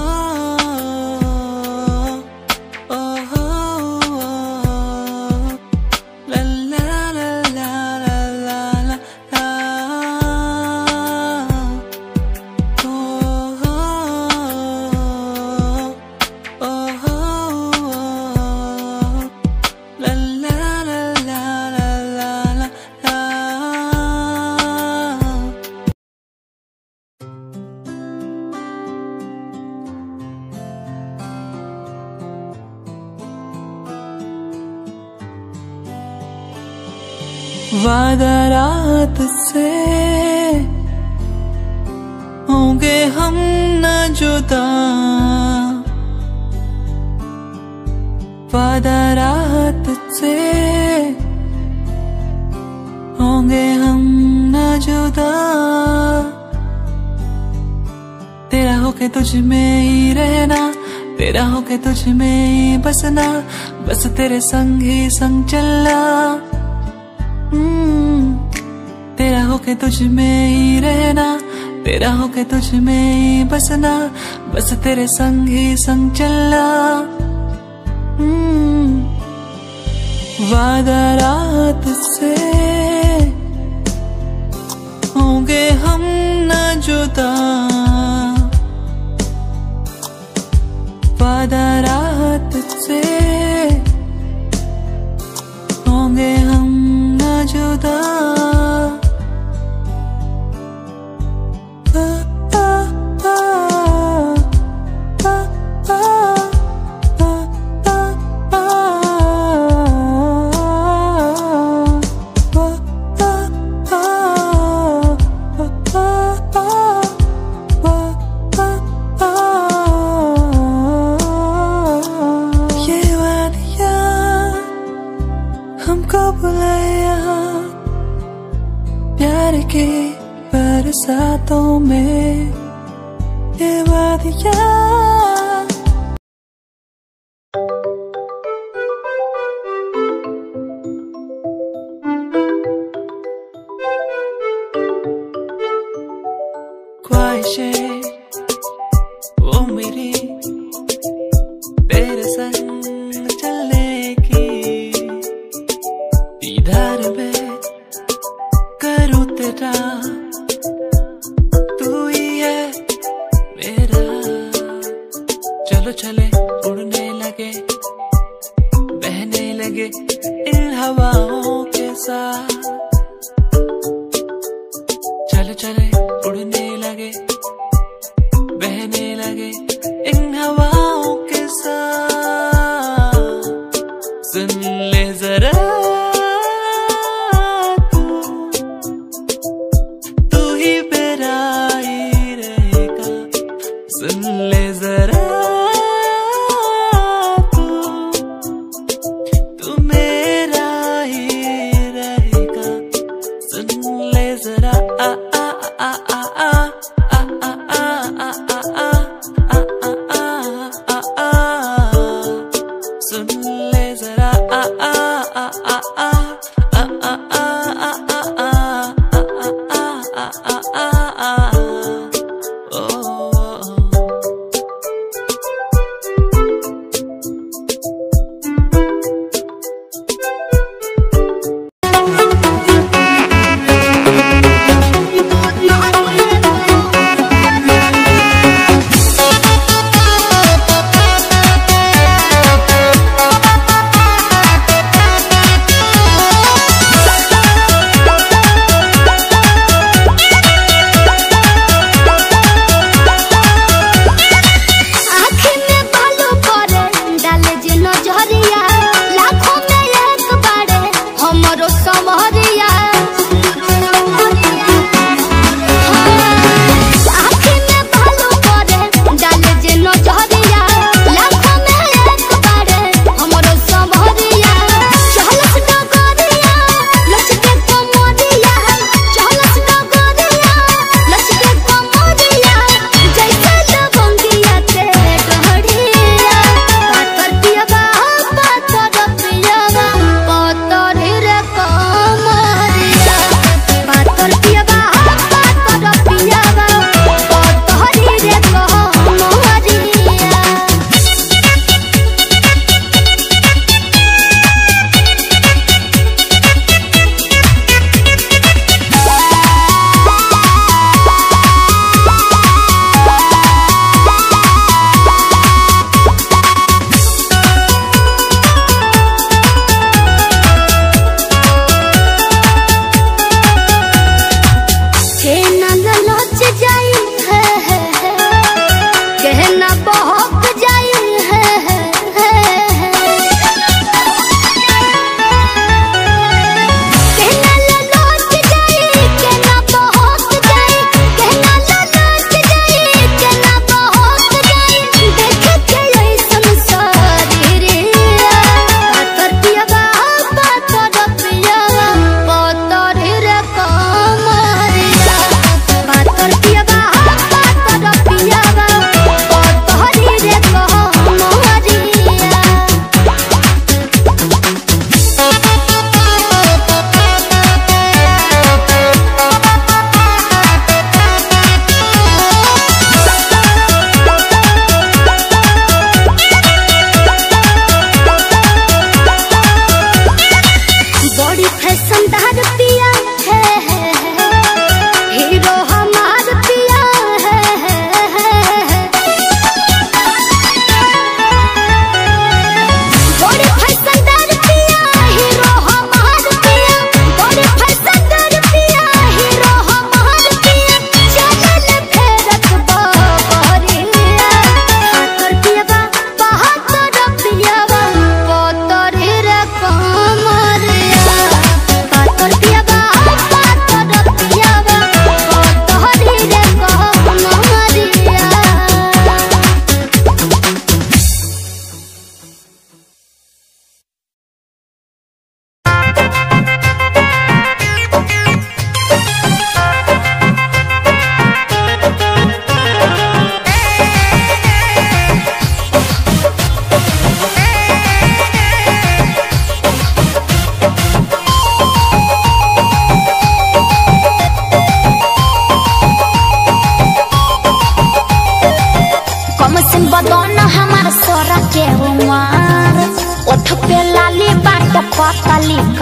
ओ हो, ला ला ला ला ला ला ला ला ओ हो, ओ हो, ला वादा रात से होंगे हम न जुदा वादा रात से होंगे हम न जुदा तेरा होके तुझ में ही रहना तेरा होके तुझ में ही बसना बस तेरे संग ही संग चलना हम्म, तेरा होके तुझ में ही रहना तेरा होके तुझ में ही बसना बस तेरे संग ही संग चलना हम्म, वादा रात से होंगे हम न जुदा वादा रात से होंगे हम न जुदा आ, आ, आ, आ, आ, आ, आ, ये वादिया हमको बुलाए यहाँ प्यार के बरसातों में ये वादिया ख्वाहिशें वो मेरी तेरे संग चलने की दीदार में करूँ तेरा तू ही है मेरा चलो चले उड़ने लगे बहने लगे इन हवाओं के साथ चले चले उड़ने लगे बहने लगे इन हवाओं के साथ सुन ले जरा तू तू ही मेरा ही रहेगा सुन ले जरा तू तू मेरा ही रहेगा सुन ले जरा आ आ आ आ आ आ आ आ आ आ आ आ आ आ आ सुन ले जरा आ आ आ आ आ आ आ आ आ आ आ आ आ आ आ ओ आँखी में बालू पड़े डाले जे नजरिया लाखों में एक बारे हमरो समहरिया आँखी में बालू पड़े डाले जे नजरिया लाखों में एक बारे हमरो समहरिया चहलस डगरिया लचके कमरिया चहलस डगरिया लचके कमरिया जैसे लवंगिया ते डहरिया पातर पियबा पातर पियबा पातर रे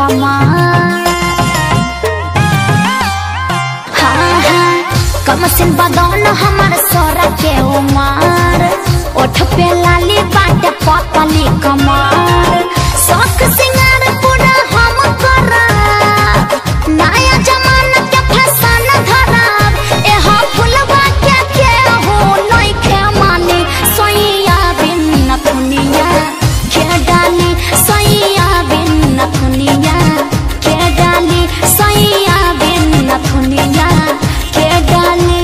कमार हाँ हाँ कम सिन बदौन हमर सोरा के उमार ओठ पे लाली बाटे पतली कमार शौक सिंगार पूरा हम करब नया जमाना के फैशन धरब एह फुलवा के के हो नइखे माने सोइया बिन नथुनिया के डाली सोइया बिन नथुनिया के डाली सोइया बिन नथुनिया के डाली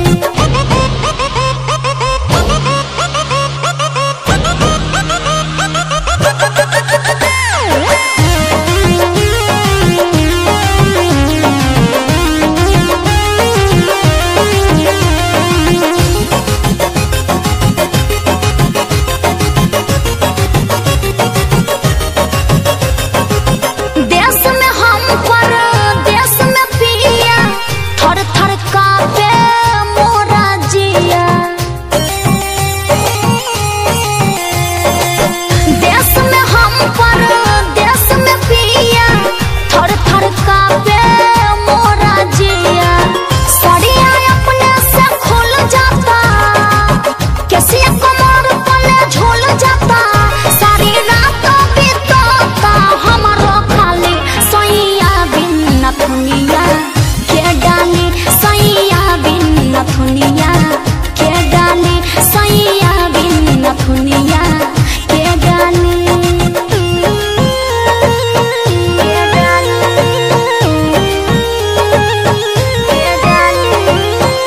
देश में हम पर देश में पिया थर थर कापे मोरा जिया देश में हम पर देश में पिया थर थर कापे मोरा जिया सड़िया अपने से खुल जाता कैसे कमर तले झूल जाता सारी रात बीतता हमारो खाली सैया बिन नथुनिया के डाली सैया बिन नथुनिया के डाली सैया बिन नथुनिया के डाली के डाली के डाली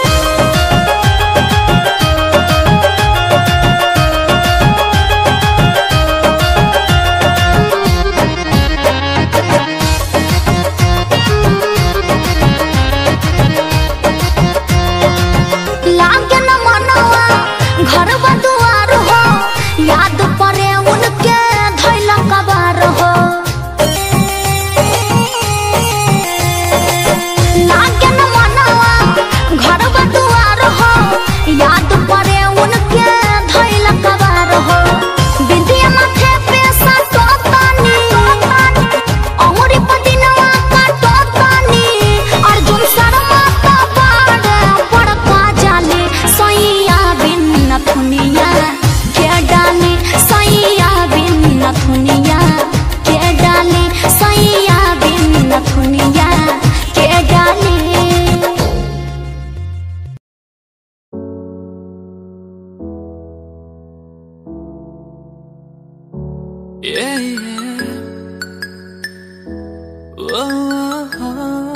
लागे न मनवा घर दुआर हो याद पड़े उनके धैल कबार हो लागे न मनवा घर दुआर हो याद पड़े उनके धैल कबार हो बिंदिया माथे पे साटो तानी अमरी पदिनवा काटो तानी अर्जुन शर्मा का बाड़े बड़का जाली सैया बिन नथुनिया के डाली सैया बिन नथुनिया के डाली सैया बिन नथुनिया के डाली Yeah, yeah. Oh,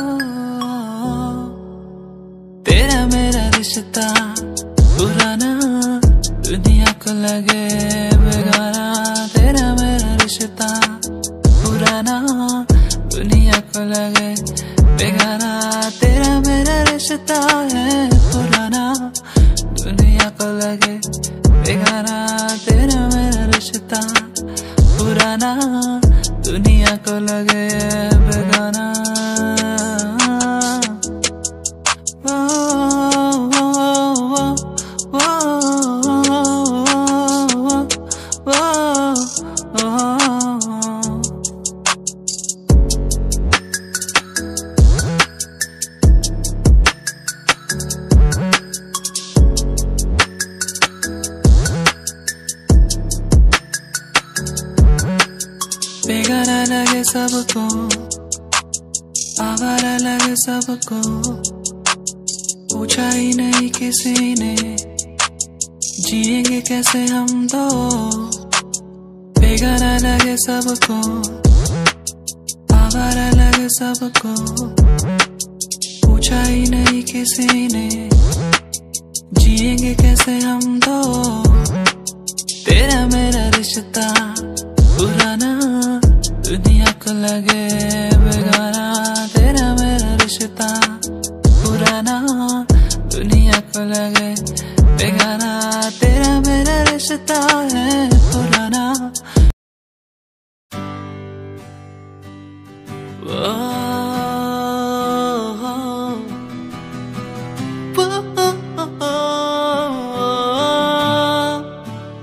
तेरा मेरा रिश्ता पुराना दुनिया को लगे बेगाना तेरा मेरा रिश्ता पुराना दुनिया को लगे बेगाना तेरा मेरा रिश्ता है पुराना दुनिया को लगे बेगाना तेरा मेरा रिश्ता पुराना दुनिया को लगे बेगाना ओ, ओ, ओ, ओ, ओ, ओ, ओ, ओ। बेगाना लगे सबको आवारा लगे सबको पूछा ही नहीं किसी ने जिएंगे कैसे हम दो बेगाना लगे सबको आवारा लगे सबको पूछा ही नहीं किसी ने जिएंगे कैसे हम दो तेरा मेरा रिश्ता पुराना दुनिया को लगे बेगाना तेरा मेरा रिश्ता पुराना दुनिया को लगे बेगाना तेरा मेरा रिश्ता है पुराना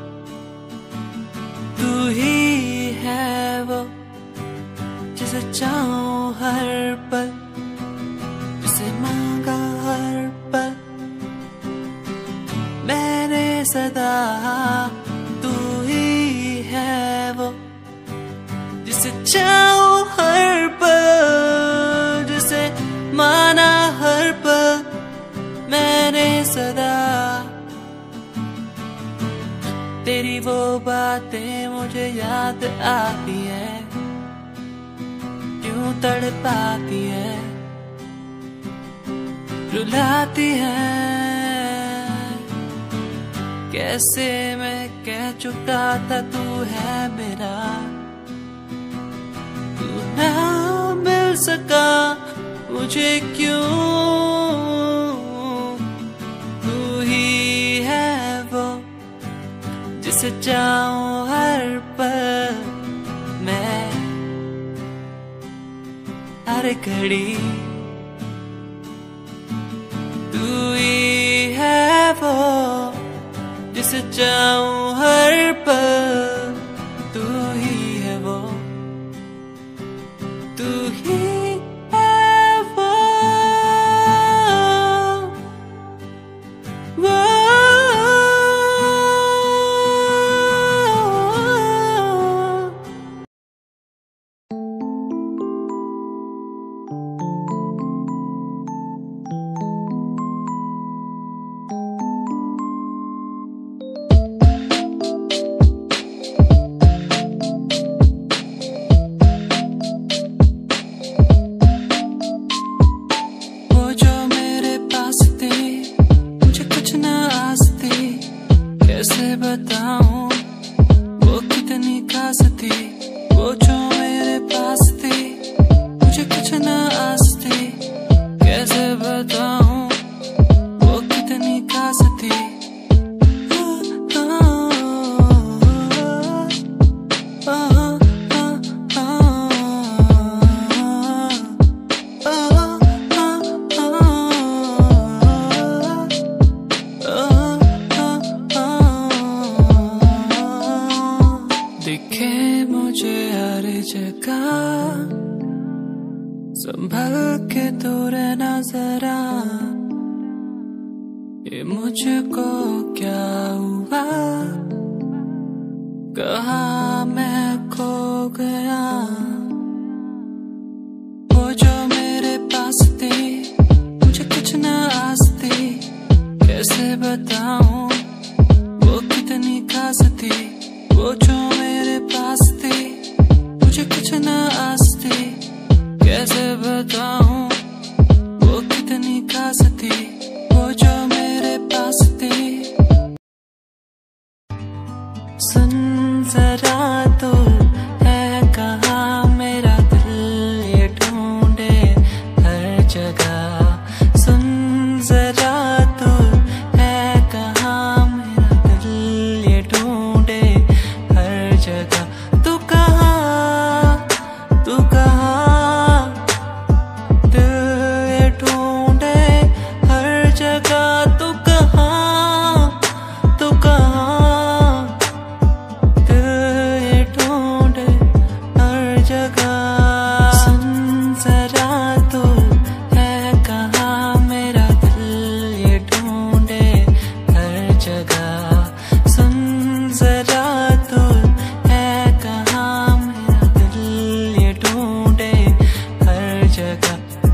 तू ही है वो जिसे चाह हर पल जिसे मांगा हर पल मैंने सदा तू ही है वो जिसे चाहो हर पल जिसे माना हर पल मैंने सदा तेरी वो बातें मुझे याद आती है क्यों तड़पाती है रुलाती है कैसे मैं कह चुका था तू है मेरा तू ना मिल सका मुझे क्यों तू ही है वो जिसे चाहूं हर पल मैं हर घड़ी तू ही है वो जिसे चाहूं हर पल तू ही है वो तू ही है वो वो वो जो मेरे पास थे मुझे कुछ ना आस थी कैसे बताऊं वो कितनी खास थी वो जो मेरे पास थी मुझे कुछ ना आस थी कैसे बताऊं वो कितनी खास थी दिखे मुझे हर जगह संभल के तो रहना जरा ये मुझको क्या हुआ कहा मैं खो गया वो जो मेरे पास थे मुझे कुछ ना आस थी कैसे बताऊं वो कितनी खास थी वो जो मेरे पास थी मुझे कुछ ना आस थी कैसे बताऊं वो कितनी खास थी वो जो मेरे पास थी सुन जरा तो है कहा मेरा दिल ये ढूंढे हर जगह सुन जरा तो है कहा मेरा दिल ये ढूंढे हर जगह तू कहा तू कहा दिल ये ढूंढे हर जगह तू कहा तू कहा दिल ये ढूंढे हर जगह सुन जरा तो है कहा मेरा दिल ये ढूंढे हर जगह सुन जरा तो है कहा मेरा दिल ये ढूंढे हर जगह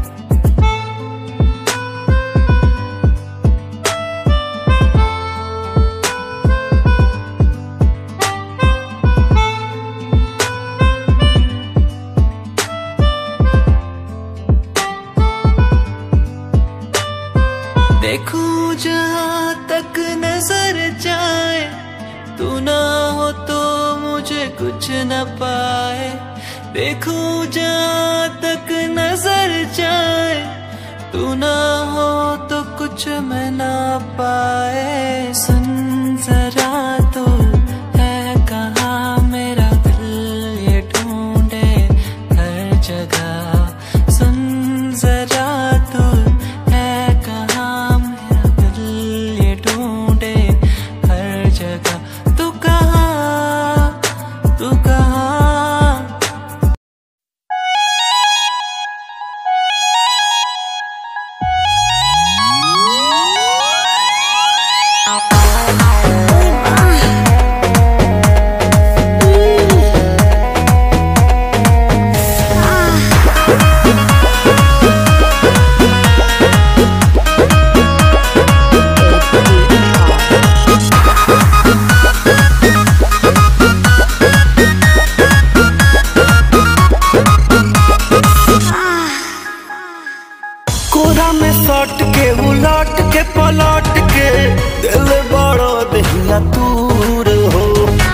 देखूं जहाँ तक नजर जाए तू ना हो तो मुझे कुछ न पाए देखूं जहाँ तक नजर जाए तू ना हो तो कुछ मैं ना पाए सुन जरा तो है कहा मेरा दिल ये ढूंढे हर जगह सुन जरा तो है कहा मेरा दिल ये ढूंढे हर जगह तू कहा तू कहा सट के उलट के पलट के दिल बड़ो दहिया दूर हो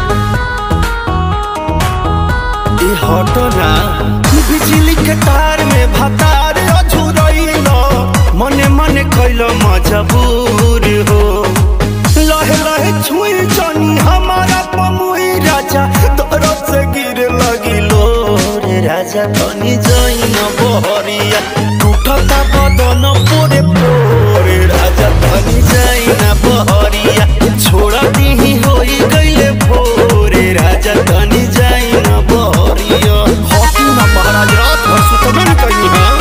ई हटो ना बिजली के तार में भतार अझुरैल मने मने कैल मजबूर हो लहे लहे छुई जनी हमारा पमुई राजा तोरो से गिर लगिलो रे राजा तनी जइन बहरिया टूटता बदन पोरे पोरे राजा तनी जइन बहरिया छोड़ा दीही होई गइले भोरे राजा तनी जइन बहरिया हॉकी ना महाराज रात भर सुतबे न कहीं हां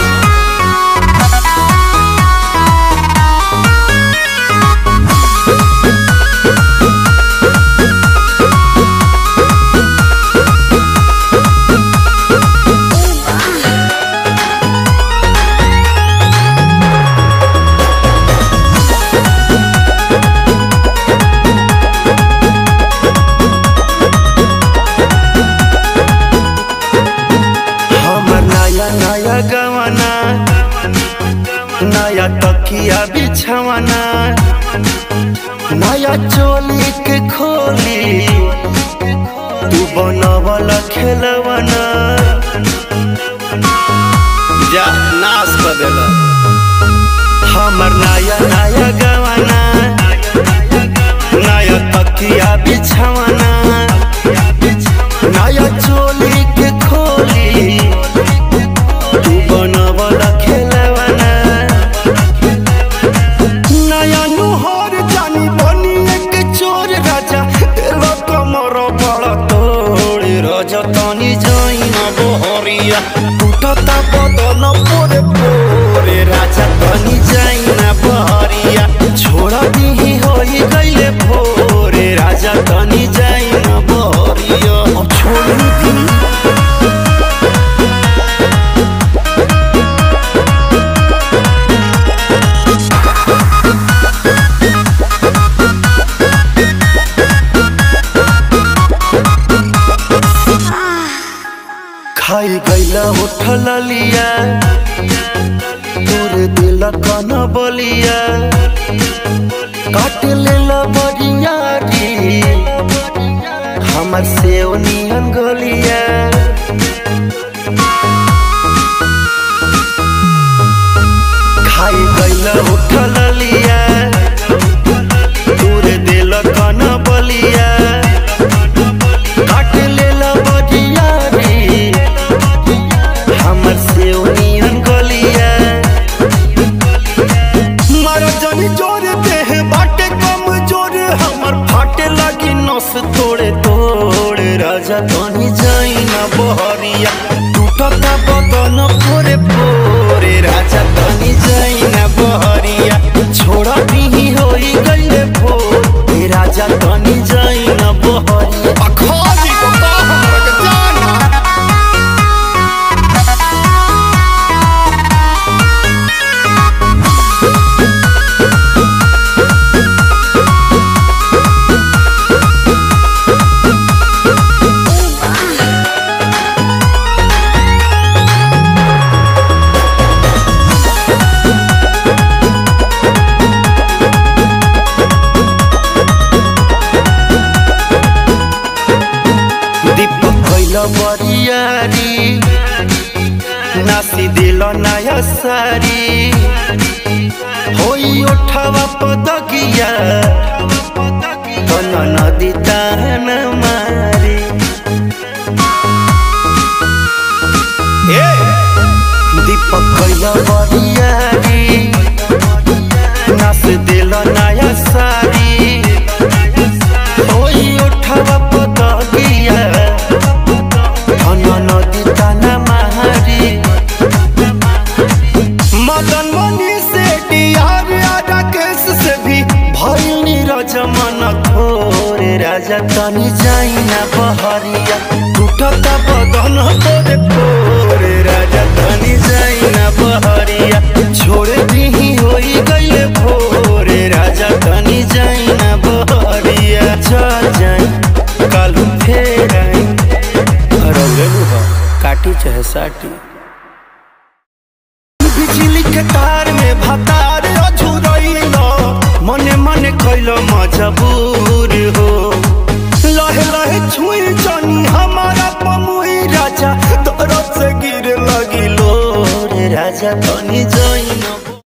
हमर नया नया गवाना नया तकिया बिछवाना नया चोली के खोली तू बनवल खेलवाना जा नाश कर देला हमर नया नया गवाना नया तकिया बिछवाना नया चोली के खोली तू बनवल खेलवाना नया नुहर जानी बनी एक चोर राजा तेरा कमर बड़ तोड़ राजा तनी जाइन बहरिया टूटता बदन पोरे पोरे राजा तनी जाइन बहरिया छोड़ा दीही होई गइले भोरे राजा तनी जाइन बहरिया अब छोड़ दी खाई गैला उठल लिया तोर दिल कन बलिया काट लेला बरियारी हमर सेव नियन गलिया खाई गैला उठल लिया तोर दिल कन बलिया काट लेला बरियारी हमर से ओनियन गलिया मारा जनी जोर देह बाटे कम जोर हमर फाटे लगी नस तोड़े तोड़े राजा तनी जाई ना बहरिया टूटता बदन पोरे पोरे राजा तनी जाई ना बहरिया छोड़ा दीही होई गइले भोर ए राजा तनी जाई ना बहरिया अखाली बता हमरा के जाना दीपक कैल बरियारी नासी दिल नया सारी होई ओठवा पदकिया तन नदी तान मारी ए दीपक कैल बरियारी नास दिल नया सारी होई ओठवा पदकिया धन नदी ताना मारी मदन मनी से डियार राकेश से भी भइल नीरज मन थोरे राजा तनी जाइना बहरिया टूटता बदन तोरे पोरे राजा तनी जाइना बहरिया छोड़ दीही होई गइले भोरे राजा तनी जाइना बहरिया चल जाई कालू फेर आई रौरे काटी चाहे साटी बिजली के तार में भतार अझुरैल मने मने कैल मजबूर हो लहे लहे छुई जनी हमारा पमुई राजा तरफ से गिर लगिलो रे राजा तनी जइन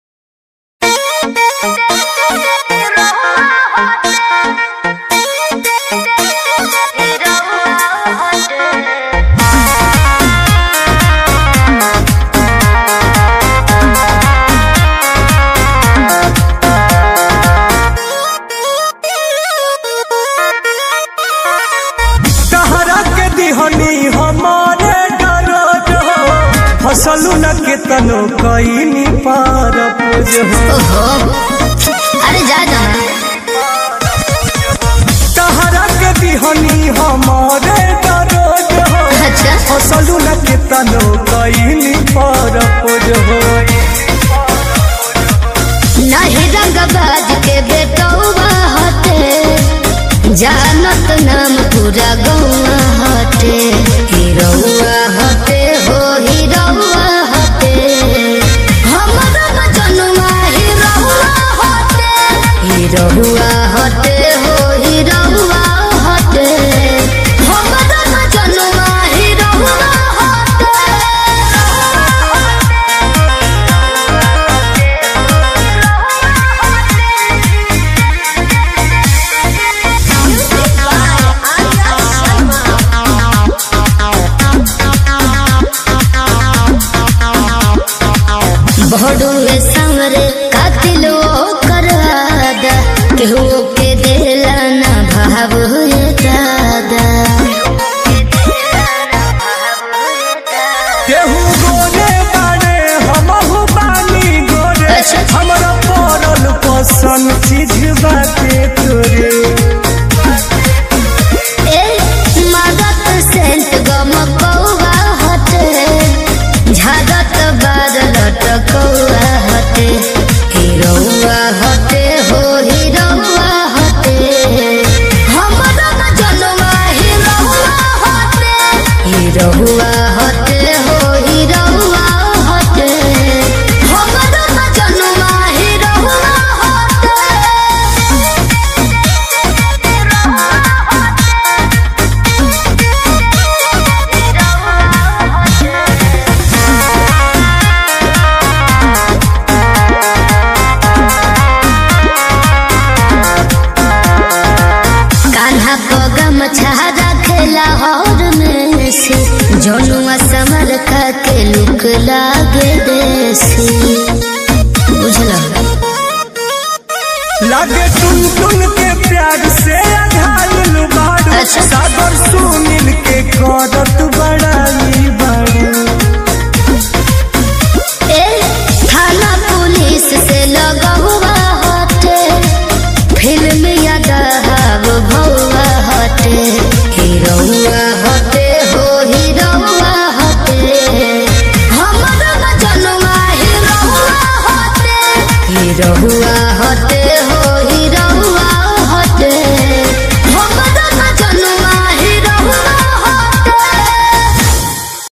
कहरा के दिहनी हमारे डरत हो फसलू न के तनो कईनी पार पुज हो ओहो अरे जा जा कहरा के दिहनी हमारे डरत हो अच्छा फसलू न के तनो कईनी पार पुज हो नहीं रंगबाज के बेटौवा हटे जानत नाम पूरा गौवा हटे हिरौआ हटे हो हिरौआ हटे हमरा मजनुआ हिरौआ हटे हिरौआ हटे हो हिरौआ हटे हमरा मजनुआ हिरौआ हटे Music by Arya Sharma. बड़ुए सांवरे कातिल कर आदा केहू के देला ना भाव हुए दादा केहू गोरे बाड़े हमहू बानी गोरे अच्छा। हमरा पड़ल पसंद चीज बाटे तोरे ए मादत सेंट गम कौवा हटे झादत बादलट कौवा हटे हिरौआ हटे हो हिरौआ हटे हमरा न जनवा हिरौआ हटे हिरौआ हटे हो हिरौआ हटे हमरा न जनवा हिरौआ हटे कान्हा को गमछा रखेला हौर में से जनुआ समर का के लुक लागे देसी बुझला लागे टुन टुन के प्यार से अघायल बाड़ू अच्छा। सागर सुनील के करत बड़ाई बाड़ू ए थाना पुलिस से लगा हुआ हटे फिल्म याद हाव भौआ हटे हीरोआ हटे हो हीरोआ हटे हमरा न जनवा हीरोआ हटे हीरोआ हटे हो